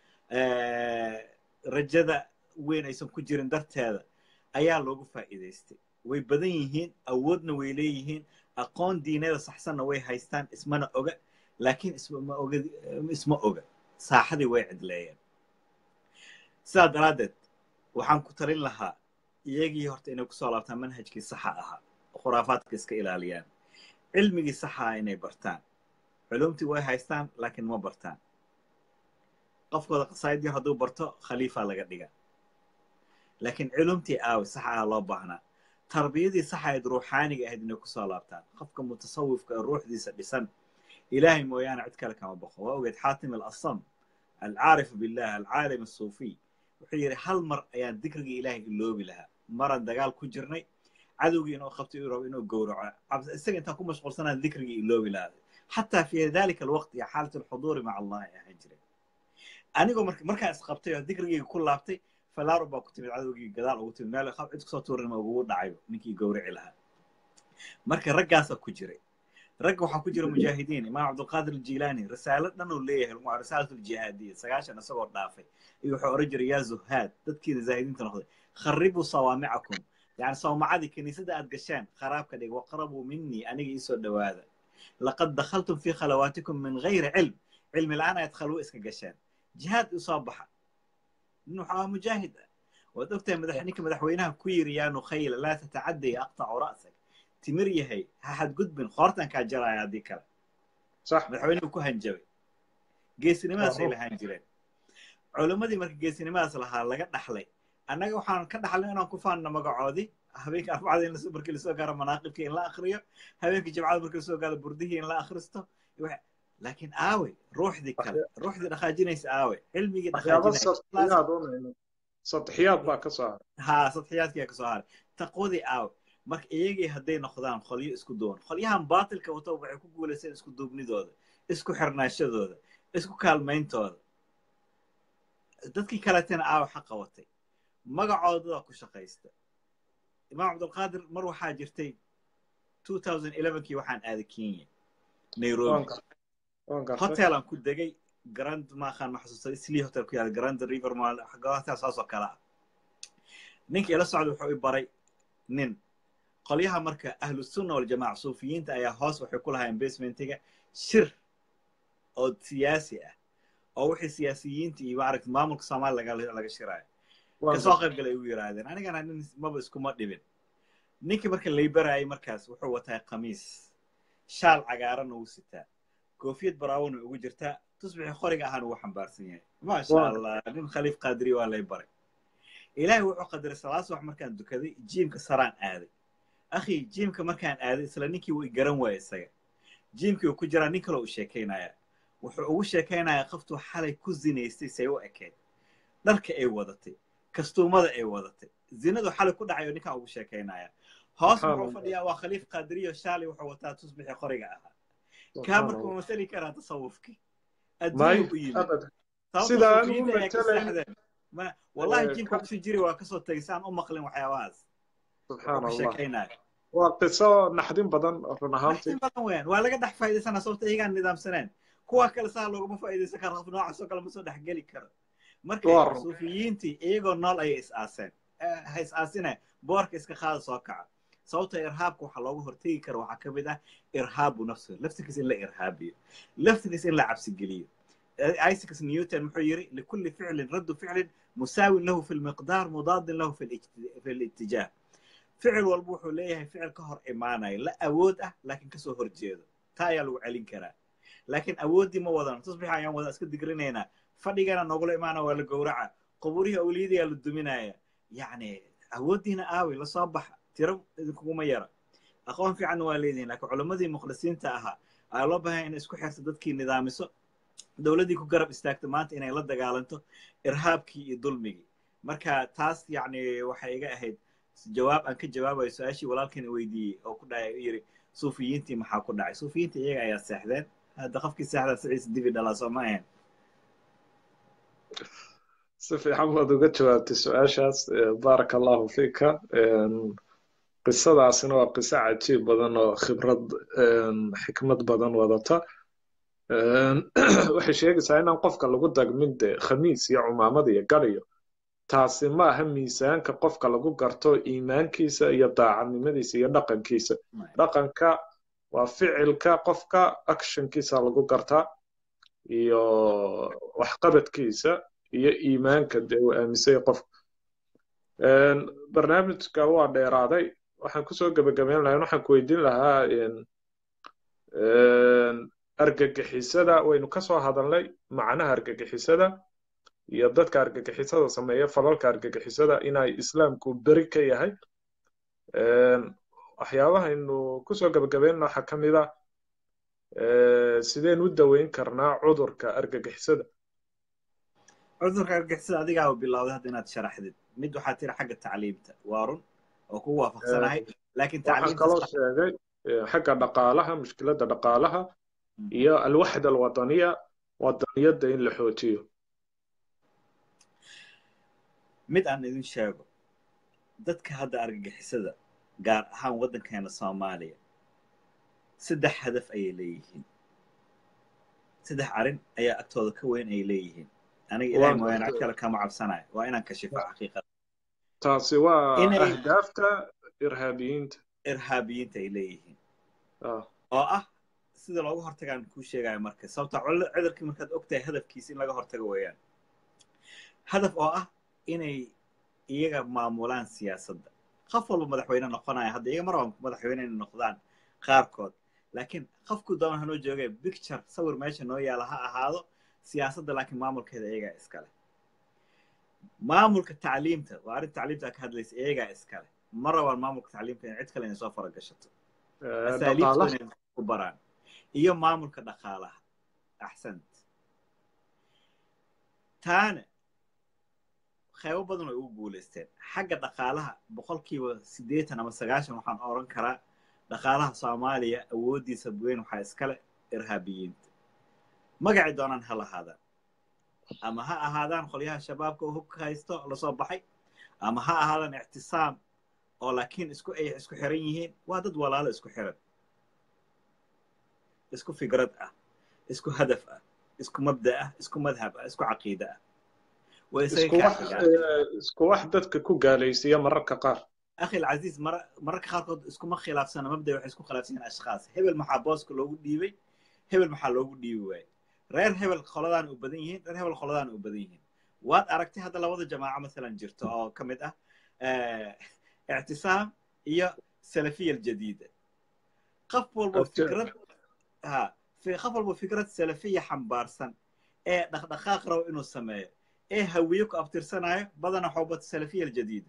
rajada weyn aysan ku jirin darteeda ayaa loogu faa'iidaystay way badan yihiin awoodna way leeyihiin aqoon diineeda saxsanna way haystaan ismana oga laakiin isma oga isma oga saaxadii way cidleeyeen sidaa daraaddeed waxaan ku talin lahaa iyagii horta inay kusoo laabtaan manhajkii saxa ahaa khuraafaadka iska ilaaliyaan cilmigii saxaa inay bartaan culumtii way haystaan laakiin ma bartaan qofkooda qasaa'id yar hadduu barto khaliifa laga dhiga laakiin culumtii aawi sax ah loo baahnaa tarbiyadii sax ahayd ruuxaaniga ahayd inay kusoo laabtaan qofka mutasawifka ee ruuxdiisa dhisan ilaahay mooyaane cid kale kama baqo waa ogeed xaatim alasam alcaarifu billah alcaalim asuufiy wuxuu yidhi hal mar ayaan dikrigii ilaahay iloobi lahaa maraan dagaal ku jirnay cadowgii inuu qabto uu rabo inuu gowraco isaga intaan ku mashquulsanaan dikrigii iloobi lahaa xataa fi dalika alwaqti iyo xaalat alxuduuri maca allahi ay ahaan jireen anigoo marka markaa isqabtay oo dikrigayga ku laabtay falaaro baa ku timid cadowgii gadaal ugu timid meel qab cid kusoo tuurin ugu dhacayba ninkii gowrici lahaa marka raggaasaa ku jiray ragga waxaa ku jira mujaahidiin imaam cabdulqaadir aljilaani risaalo dhan uu leeyahay lagu risaalat aljihaadiya sagaashan isagoo dhaafay iyo wuxuu oran jiray yaa zuhaad dadkiina zaahidiinta noqday kharibuu sawaamicakum yani sawmacadii kiniisadda aad gasheen kharaabka dhig waqrabuu minii aniga iisoo dhowaada laqad dakhaltum fii khalawaatikum min gayri cilm cilmi la-aan ayaad khalwo iska gasheen jihaad usoo baxa nin wuxuu ahaa mujaahid ah waad ogtahay madax ninka madaxweynaha ku yiri yaa nukhayla laa tatacadday aqtacu ra'sak timir yahay ha xadgudbin qoortan kaa jaraya haddii kale صح madaxweynuhu ku hanjabay geesinimadaasay lahaan jireen culimmadii marka geesinimadaas lahaa laga dhaxlay annaga waxaan ka dhaxlay inaan ku faanno magacoodii habeenka arbacada in lasoo markii lasoo gaaro manaaqibkii in la akriyo habeenkii jimcada markii lasoo gaaro burdihii in la akhristo laakiin aawe ruuxdii kale ruuxdii dhaqaajinaysa aawe cilmigii waxyaabo dhaqaajinaysa sadxiyaad un sadxiyaad baa ka soo haray haa sadxiyaadkiyaa kasoo haray taqwadii aawe marka iyagii hadday noqdaan qolyo isku duwan qolyahan baatilka wato waxay ku guulaysteen isku duubnidooda isku xirnaashadooda isku kaalmayntooda dadkii kaletena aawe xaqa watay magacoodadaa ku shaqaysta imaam cabdulqaadir mar waxaa jirtay 2011kii waxaan aaday kenya nairobi waan gartay hotelaan ku degay grand maaqaan ma xasuusta islii hotel ku yaala grand river mall hotel saasoo kale ah ninka ila socda wuxuu i baray nin qolyaha marka ahlu sunna waljamaaca suufiyiinta ayaa hoos waxay ku lahaayeen basementiga shir oo siyaasi ah oo wixii siyaasiyiinta iyo maaragta maamulka soomaaliya laga laga shiraayo waan kasoo gartay qayb galay ugu yidhaahdeen anigana nin maba iskuma dhibin ninkii marka laybarayay markaas wuxuu wataa khamiis shaal cagaaran uu sitaa koofiyad baraawon way ugu jirtaa tusbixii qoriga ahaan ugu xambaarsan yahay maasha Waa. allah nin khaliif qaadiri waa lay baray ilaahay wuxuu qadaray salaad subax markaan dukaday jiimka saraan aaday akhi jiimka markaan aaday isla ninkii wuu i garan waaya isaga jiimkii uu ku jiraa nin kaloo u sheekaynaya wuxuu ugu sheekaynayaa qoftuu xalay ku zinaystay say u ekeed dharka ay wadatay kastuumada ay wadatay zinadu xalay ku dhacay oo ninkaan ugu sheekaynaya hoos Subxaan wuxuu Allah. fadhiyaa waa khaliif qaadiriyo shaali wuxuu wataa tusbixii qoriga ahaa kaa Subxaan marka ma Allah. masali karaa tasawufkii may adduunyuu u yimid abad sababta Sida aan suufiyiinta u ayaa ka matalayn- seexdeen ma wallahi Eh, jiimka ka- kusii jiri waa kasoo tegay saan u maqlin waxyaabahaas subxaan ku allah sheekaynaya waa qiso naxdin badan run ahaantii naxtin badan weeyaan waa laga dhex faa'iidaysanaa sababta iyagaan nidaamsaneen kuwa kale saa looguma faa'iidaysan karo qof noocaasoo kale ma soo dhex geli karo marka Waa run. suufiyiintii iyagoo nool ayay is aaseen Eh, ha is aasine boorka iska qaada soo kaca sababta irhaabka waxaa looga hortegi kara waxaa ka mid ah irhaabu nafsiga laftigiis in la irhaabiyo laftigiis in la cabsigeliyo Eh, isaac newton muxuu yiri likulli ficlin raddu ficlin musaawin lahu fi lmiqdaar mudaadin lahu fi lijti- fi littijaah ficil walba wuxuu leeyahay ficil ka hor imaanaya la awood ah laakiin kasoo horjeedo taa ayaa lagu celin karaa laakiin awooddii ma wadan tusbix ayaan wada iska digrinaynaa fadhigana noogula imaana waa la gowraca qubuurihii awliyadiyaa la duminaya yacni awooddiina aawi lasoo baxa tiro idinkuguma yara aqoon fiicanna waa leedihin laakiin culammadii mukhlisiinta ahaa ayaa loo baahanya inay isku xirto dadkii nidaamiso dowladdii ku garab istaagto maanta inay la dagaalanto irhaabkii iyo dulmigii marka taas yacni waxay iga ahayd jawaab aan ka jawaabayo su-aashii walaalkan weydiiyey oo ku dhacay u yiri suufiyiintii maxaa ku dhacay suufiyiintii iyaga ayaa seexdeen hadda qofkii seexdaa siciis dibi dhalaa soo ma ahayn si fiican baad uga jawaabtay su-aashaas Eh, baaraka allahu fiika Een, qisadaasina waa qiso cajiib badan oo khibrad een, xikmad badan wadata Een, waxay sheegaysaa inaan qofka lagu dagmin de khamiis iyo cumaamad iyo gadhiyo taasi ma aha miisaanka qofka lagu garto iimaankiisa iyo daacadnimadiisa iyo dhaqankiisa dhaqanka waa ficilka qofka actionkiisa lagu gartaa iyo waxqabadkiisa iyo iimaanka dee uu aaminsay qofka Een, barnaamijka waa dheeraaday waxaan kusoo gebagabeyn lahaa waxaan ku weydiin lahaa een, een, argagixisada waynu kasoo hadalnay macnaha argagixisada iyo dadka argagixisada sameeya falalka argagixisada inay islaamku beri ka yahay Een, waxyaabahaynu kusoo gebagabeynna waxaa ka mid ah eh, sideen u daweyn karnaa cudurka argagixisada cudurka argixisada adigaa bilowday hadda inaad sharaxdid mid waxaa tiri xagga tacliimta waa run oo kugu waafaqsanahay laakiin waxaan tacliimta kaloo sax- sheegay eh, xagga dhaqaalaha mushkiladda dhaqaalaha iyo alwaxda alwadaniya wadaniyadda in la xoojiyo mid aan idin sheego dadka hadda argagixisada gaar ahaan waddankeena soomaaliya saddex hadaf ayay leeyihiin saddex arrin ayaa agtooda ka weyn ay leeyihiin aniga ilahay mooyaane cid kale kama cabsanayo waa inaan kashifo xaqiiqada taasi waa Inay- ahdaafta irhaabiyiinta irhaabiyiinta ay leeyihiin Ah, oo ah sida looga hortagaan kuu sheegayo marka sababta cul- cudurkii markaad ogtahay hadafkiisa in laga hortago weeyaan hadaf oo ah inay iyaga maamulaan siyaasadda qof walba madaxweyne noqonaya hadda iyaga mar walba madaxweyne inay noqdaan qaarkood laakiin qofku doona hanoo joogay picture sawir meesha noo yaala ha ahaado siyaasadda laakiin maamulkeeda iyagaa iskale maamulka tacliimta waa arrin tacliimta aad ka hadlaysa iyagaa iskale ma rabaan maamulka tacliimta in cid kale inay soo faragashato eh, asaaliibta dhaqaalaha inay ku baraan iyo maamulka dhaqaalaha axsant taana qaybo badan way ugu guulaysteen xagga dhaqaalaha boqolkiiba siddeetan ama sagaashan waxaan oran karaa dhaqaalaha soomaaliya awooddiisa weyn waxaa iskale irhaabiyiinta magacay doonaan ha lahaadaan ama ha ahaadaan qolyaha shabaabka oo hubka haysto lasoo baxay ama ha ahaadaan ictisaam oo laakiin isku ay isku xiran yihiin waa dad walaalo isku xiran isku fikrad ah isku hadaf ah isku mabda ah isku madhab ah isku caqiide ah way isku isaga wax kaaxigaan eh, isku wax dadka ku gaalaysiiya mararka qaar akhi alcaziiz mar mararka qaarkood iskuma khilaafsana mabda waxay isku khilaafsan yihiin ashkhaas hebel maxaa booska loogu dhiibay hebel maxaa loogu dhiibi waayey reer hebel qoladaan u badan yihiin reer hebel qoladaan u badan yihiin waad aragtay hadda labada jamaaco masalan jirto oo ka mid ah eh, ictisaam iyo salafiya aljadiida qof walbo Abta- fikrad ha fi- qof walbo fikrad salafiya xambaarsan ee dhaqdhaqaaq rabo inuu sameeyo ee hawiye ku abtirsanayo badana xoobata salafiya aljadiida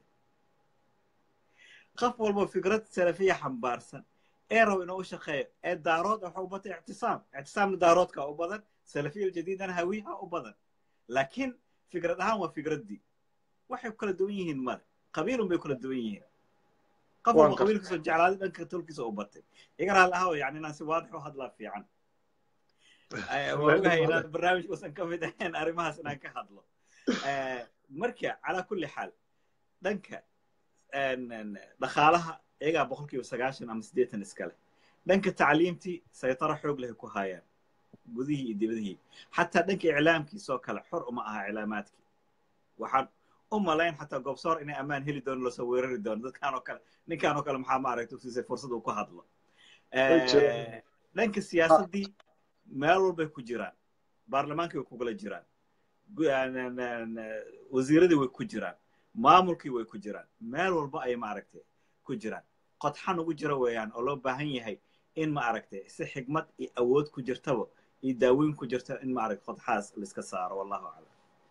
qof walbo fikrad salafiya xambaarsan ee rabo inuu u shaqeeyo ee daarood waxaa u bata ictisaam ictisaamna daaroodka u badan salafiya aljadiidana hawiyaha u badan laakiin fikrad ahaan waa fikraddii waxay ku kala duwan yihiin male qabiilun bay kula duwan yihiin qof Waan walba gartay. qabiilkiisoo jeclaaday dhanka tolkiisa u batay iga raali ahaw yani inaan si waadix u hadlaa fiican Eh, waa ogahay inaan barnaamij uusan ka mid ahayn arrimahaas inaan ka hadlo Eh, marka calaa kulli xaal dhanka en- en, dhaqaalaha iyagaa boqolkiiba sagaashan ama siddeetan iskale dhanka tacliimtii saytaro xoog leh ku haayaan gudihii iyo dibadihii xataa dhanka iclaamkiisoo kale xor uma aha iclaamaadkii waxaan u malayn xataa goobsoor inay ammaan heli doono lasoo weerari doono dadkaan oo kale ninkaan oo kale maxaa maaragta usiisay fursad uu ku hadlo Way jiraan. Eh, dhanka siyaasaddii meel walbay ku jiraan baarlamaankii way kugula jiraan gu- en- en- en, eh, wasiiradii way ku jiraan maamulkii way ku jiraan meel walba ay maaragtay ku jiraan qodxan ugu jira weeyaan oo loo baahan yahay in maaragtay si xigmad iyo awood ku jirtaba iyo daaweyn ku jirta in maaragtay qodxaas laiska saaro wallahu aclam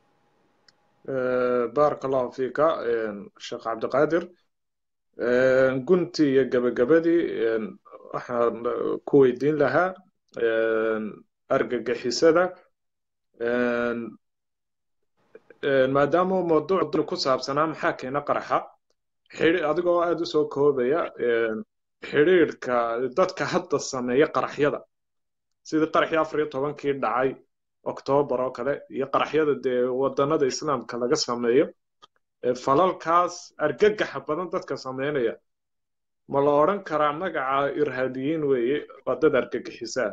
Eh, baaraka allahu fiika eh, sheekh cabdiqaadir Eh, guntii iyo gabagabadii eh, waxaan eh, ku weydiin lahaa eh, argagixisada eh, eh, maadaama uu mawduucu ku saabsanaa maxaa keena qaraxa xidhi- adigoo aada u soo koobaya eh, xidhiidhka dadka hadda sameeya qaraxyada sidii qaraxii afar iyo tobankii dhacay oktoobar oo kale iyo qaraxyada dee wadanada islaamka laga sameeyo ee falalkaas argagaxa badan dadka sameynaya ma la odhan karaa magaca irhaabiyiin weeye waa dad argagixisaa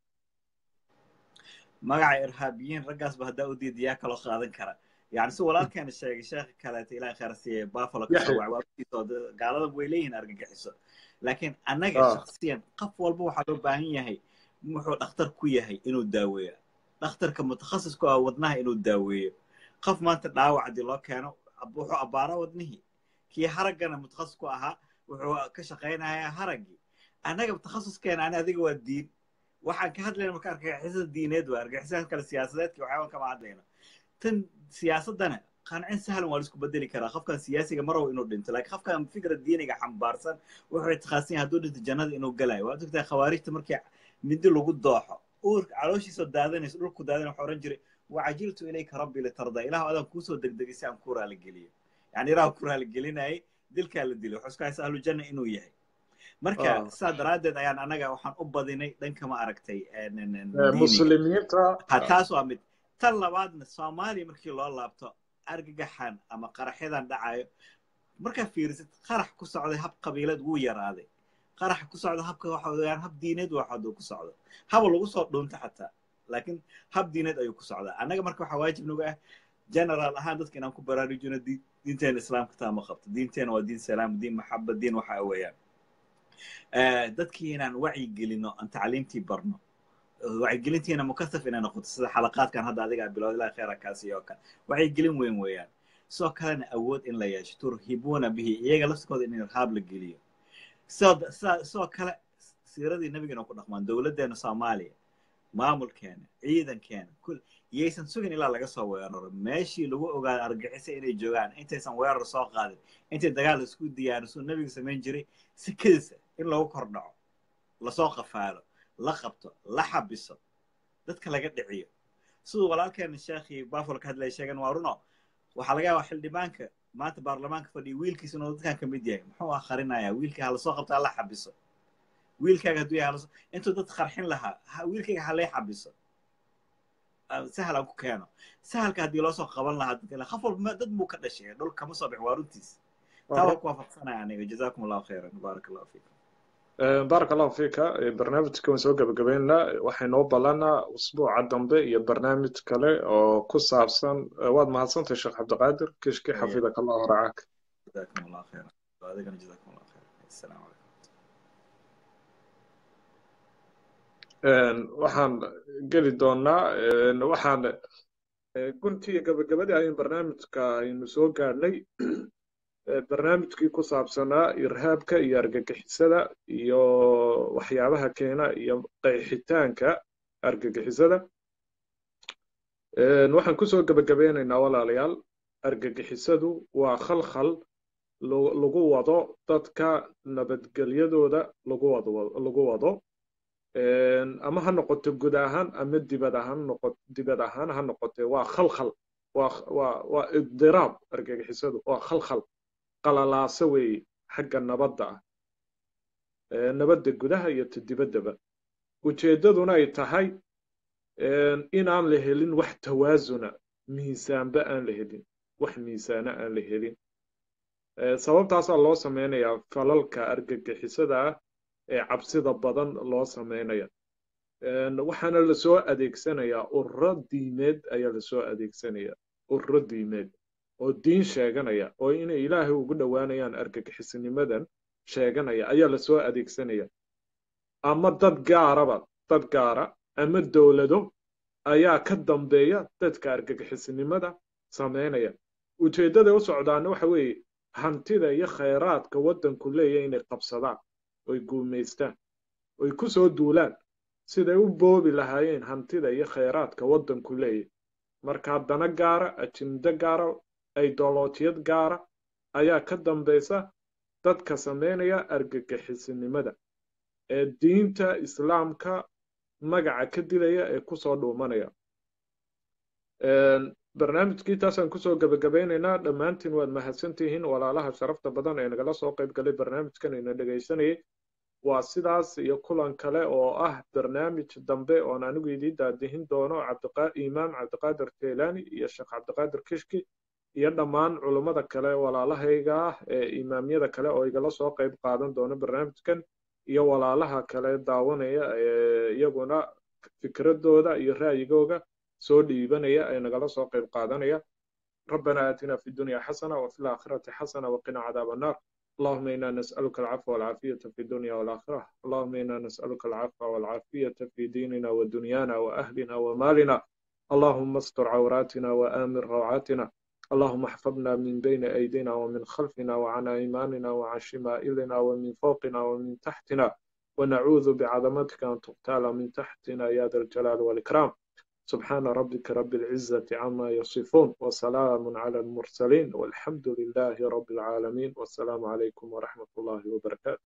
magaca irhaabiyiin raggaasba haddaa u diidayaa kaloo qaadan kara yani si walaalkeena sheegay sheekha kaleeta ilahay khayr siiye buffalo ka soo Yaxya. wacay waa ogtiisoo dad- gaalada way leeyihiin argagixiso laakiin annaga Ah. shaksiyan qof walba waxaa loo baahan yahay wuxuu dhakhtar ku yahay inuu daaweeyo dhakhtarka mutakhasisku ah wadnaha inuu daaweeyo qof maanta dhaawac haddii loo keeno ab- wuxuu abbaaraa wadnihii kii haraggana mutakhasis ku ahaa wuxuu ka shaqaynayaa haraggii annaga takhasuskeena ani adiga waa diin waxaan ka hadlayna marka argagixisada diineed waa argagixisada kale siyaasadeedka waxyaabaan kama hadlayno tan siyaasaddana qancin sahlan waa la isku bedeli karaa qofkan siyaasiga ma rabo inuu dhinto laakiin qofkan fikra diiniga xambaarsan wuxuu itiqaasan yahay hadduu dhinto jannada inuu galayo waad ogtahay khawaarijta markii mindi lagu dooxo uurka calooshiisoo daadanayso dhulku daadanay waxaa odhan jiray wacajiltu ilayka rabbi litarda ilahu adaan kuusoo degdegay si aan ku raaligeliyo yani ilaah ku raaligelinayay dilkaa la dilay wuxuu iska haysa ahlu janna inuu yahay marka Ah. saa daraaddeed ayaan anaga waxaan u badinay dhanka ma aragtay Eh, diiniga muslimiinta ha taas waa mid tan labaadna soomaaliya markii loo laabto argagaxan ama qaraxyadan dhacayo markaa fiirisid qarax ku socday hab qabiilad wuu yaraaday qarax ku socda habka waxa weeyaan hab diineed waa haduu ku socdo haba lagu soo dhuunta xataa laakiin hab diineed ayuu ku socdaa annaga marka waxaa waajib nagu ah general ahaan dadka inaan ku baraarujino di- diinteena islaamka taa ma qabto diinteena waa diin salaam diin maxaba diin waxa weeyaan Eh, dadkii inaan wacyi gelino aan tacliimtii barno wacyigelintiina mukasaf inay noqoto sida xalaqaadkan hadda adiga bilowd ilaa khayra kaasi oo kale wacyigelin weyn weeyaan sidoo kalena awood in la yeesho turhibuuna bihi iyaga laftikooda in irhaab la geliyo sidoo sidaa- sidoo kale siiradii nabigana ku dhaqmaan dowladdeena soomaaliya maamulkeena ciidankeena kul yaysan sugin ilaa laga soo weeraro meeshii lagu ogaado argixisa inay joogaan intaysan weerar soo qaadin intay dagaal isku diyaarisuu nabiga samayn jiray si kedisa in loogu kordhaco lasoo qafaalo la qabto la xabiso dadka laga dhiciyo siduu walaalkeena sheekhii buffalo ka hadlaya sheegan waa runo waxaa laga yaabaa xildhibaanka maanta baarlamaanka fadhiya wiilkiisa inuu dadkan ka mid yahay muxuu akhrinayaa wiilkii ha lasoo qabto hala xabiso wiilkaaga hadduu yahay halasoo intuu dad qarxin lahaa ha- wiilkayga ha lee xabiso Ah, sahal aan ku keeno sahalka haddii loo soo qaban lahaa dadka le qof walba ma- dad buu ka dhashay dhul kama soo bixin waa runtiis taa waa ku waafaqsanaya aniga jazaakum allahu khayran baarak allahu fiikum Eh, baaraka allahu fiika Eh, barnaamijka waan soo gabagabeynaa waxay noo ballanaa usbuuca dambe iyo barnaamij kale oo ku saabsan eh, waad mahadsantahay sheekh cabdiqaadir kishki Aye. xafidaka allah waracaak جزاكم الله خيرا وأذكر جزاكم الله خيرا السلام عليكم Een, waxaan geli doonaa een, waxaan eh, guntii gabagabadii ayin barnaamijka aynu soo gaadhnay Eh, barnaamijkii ku saabsanaa irhaabka iyo argagixisada iyo waxyaabaha keena iyo qeexitaanka argagixisada Een, waxaan kusoo gabagabeynaynaa walaalayaal argagixisadu waa khalkhal lo- lagu wado dadka nabadgelyadooda lagu wado lagu wado Een, ama ha noqoto guud ahaan ama dibad ahaan noqo dibad ahaan ha noqotee waa khalkhal waa waa waa idiraab argagixisadu waa khalkhal qalalaaso weeye xagga nabadda ah Ee, nabadda gudaha iyo ta dibaddaba ujeeddaduna ay tahay een, inaan la helin wax tawaasuna miisaanba aan la helin wax miisaana aan la helin Ee, sababtaasaa loo sameynayaa falalka argagixisada ah ee cabsida badan loo sameynaya Een, waxaana lasoo adeegsanayaa ururo diimeed ayaa lasoo adeegsanaya ururo diimeed oo diin sheeganaya oo inay ilaahay ugu dhowaanayaan argagixisnimadan sheeganaya ayaa lasoo adeegsanaya ama dad gaaraba dad gaara ama dowlado ayaa ka dambeeya dadka argagixisnimada sameynaya ujeeddada u socdaana waxa weeye hantida iyo khayraadka waddanku leeyahay inay qabsadaan oy guumaystaan oy ku soo duulaan siday u boobi lahaayeen hantida iyo khayraadka waddanku leeyahay markaa dana gaara ajindo gaara aydolootiyad gaara ayaa ka dambaysa dadka sameynaya argagixisnimada ee diinta islaamka magaca ka dilaya ee kusoo dhuumanaya Een, barnaamijkii taasaan kusoo gabagabeynaynaa dhammaantiin waad mahadsantihiin walaalaha sharafta badan ee nagala soo qayb galay barnaamijkan ina dhegaysanayay waa sidaas iyo kulan kale oo ah barnaamij dambe oon anigu idiin daadihin doono cabdiqa- imaam cabdiqaadir jeelaani iyo sheekh cabdiqaadir kishki iyo dhammaan culummada kale walaalahayga ah ee imaamyada kale oo igala soo qayb qaadan doona barnaamijkan iyo walaalaha kale daawanaya ee iyaguna fikradooda iyo ra'yigooga soo dhiibanaya ee nagala soo qayb qaadanaya ربنا آتنا في الدنيا حسنة وفي الآخرة حسنة وقنا عذاب النار اللهم إنا نسألك العفو والعافية في الدنيا والآخرة اللهم إنا نسألك العفو والعافية في ديننا ودنيانا وأهلنا ومالنا اللهم استر عوراتنا وآمن روعاتنا اللهم احفظنا من بين أيدينا ومن خلفنا وعن أيماننا وعن شمائلنا ومن فوقنا ومن تحتنا ونعوذ بعظمتك أن تغتال من تحتنا يا ذا الجلال والإكرام سبحان ربك رب العزة عما يصفون وسلام على المرسلين والحمد لله رب العالمين والسلام عليكم ورحمة الله وبركاته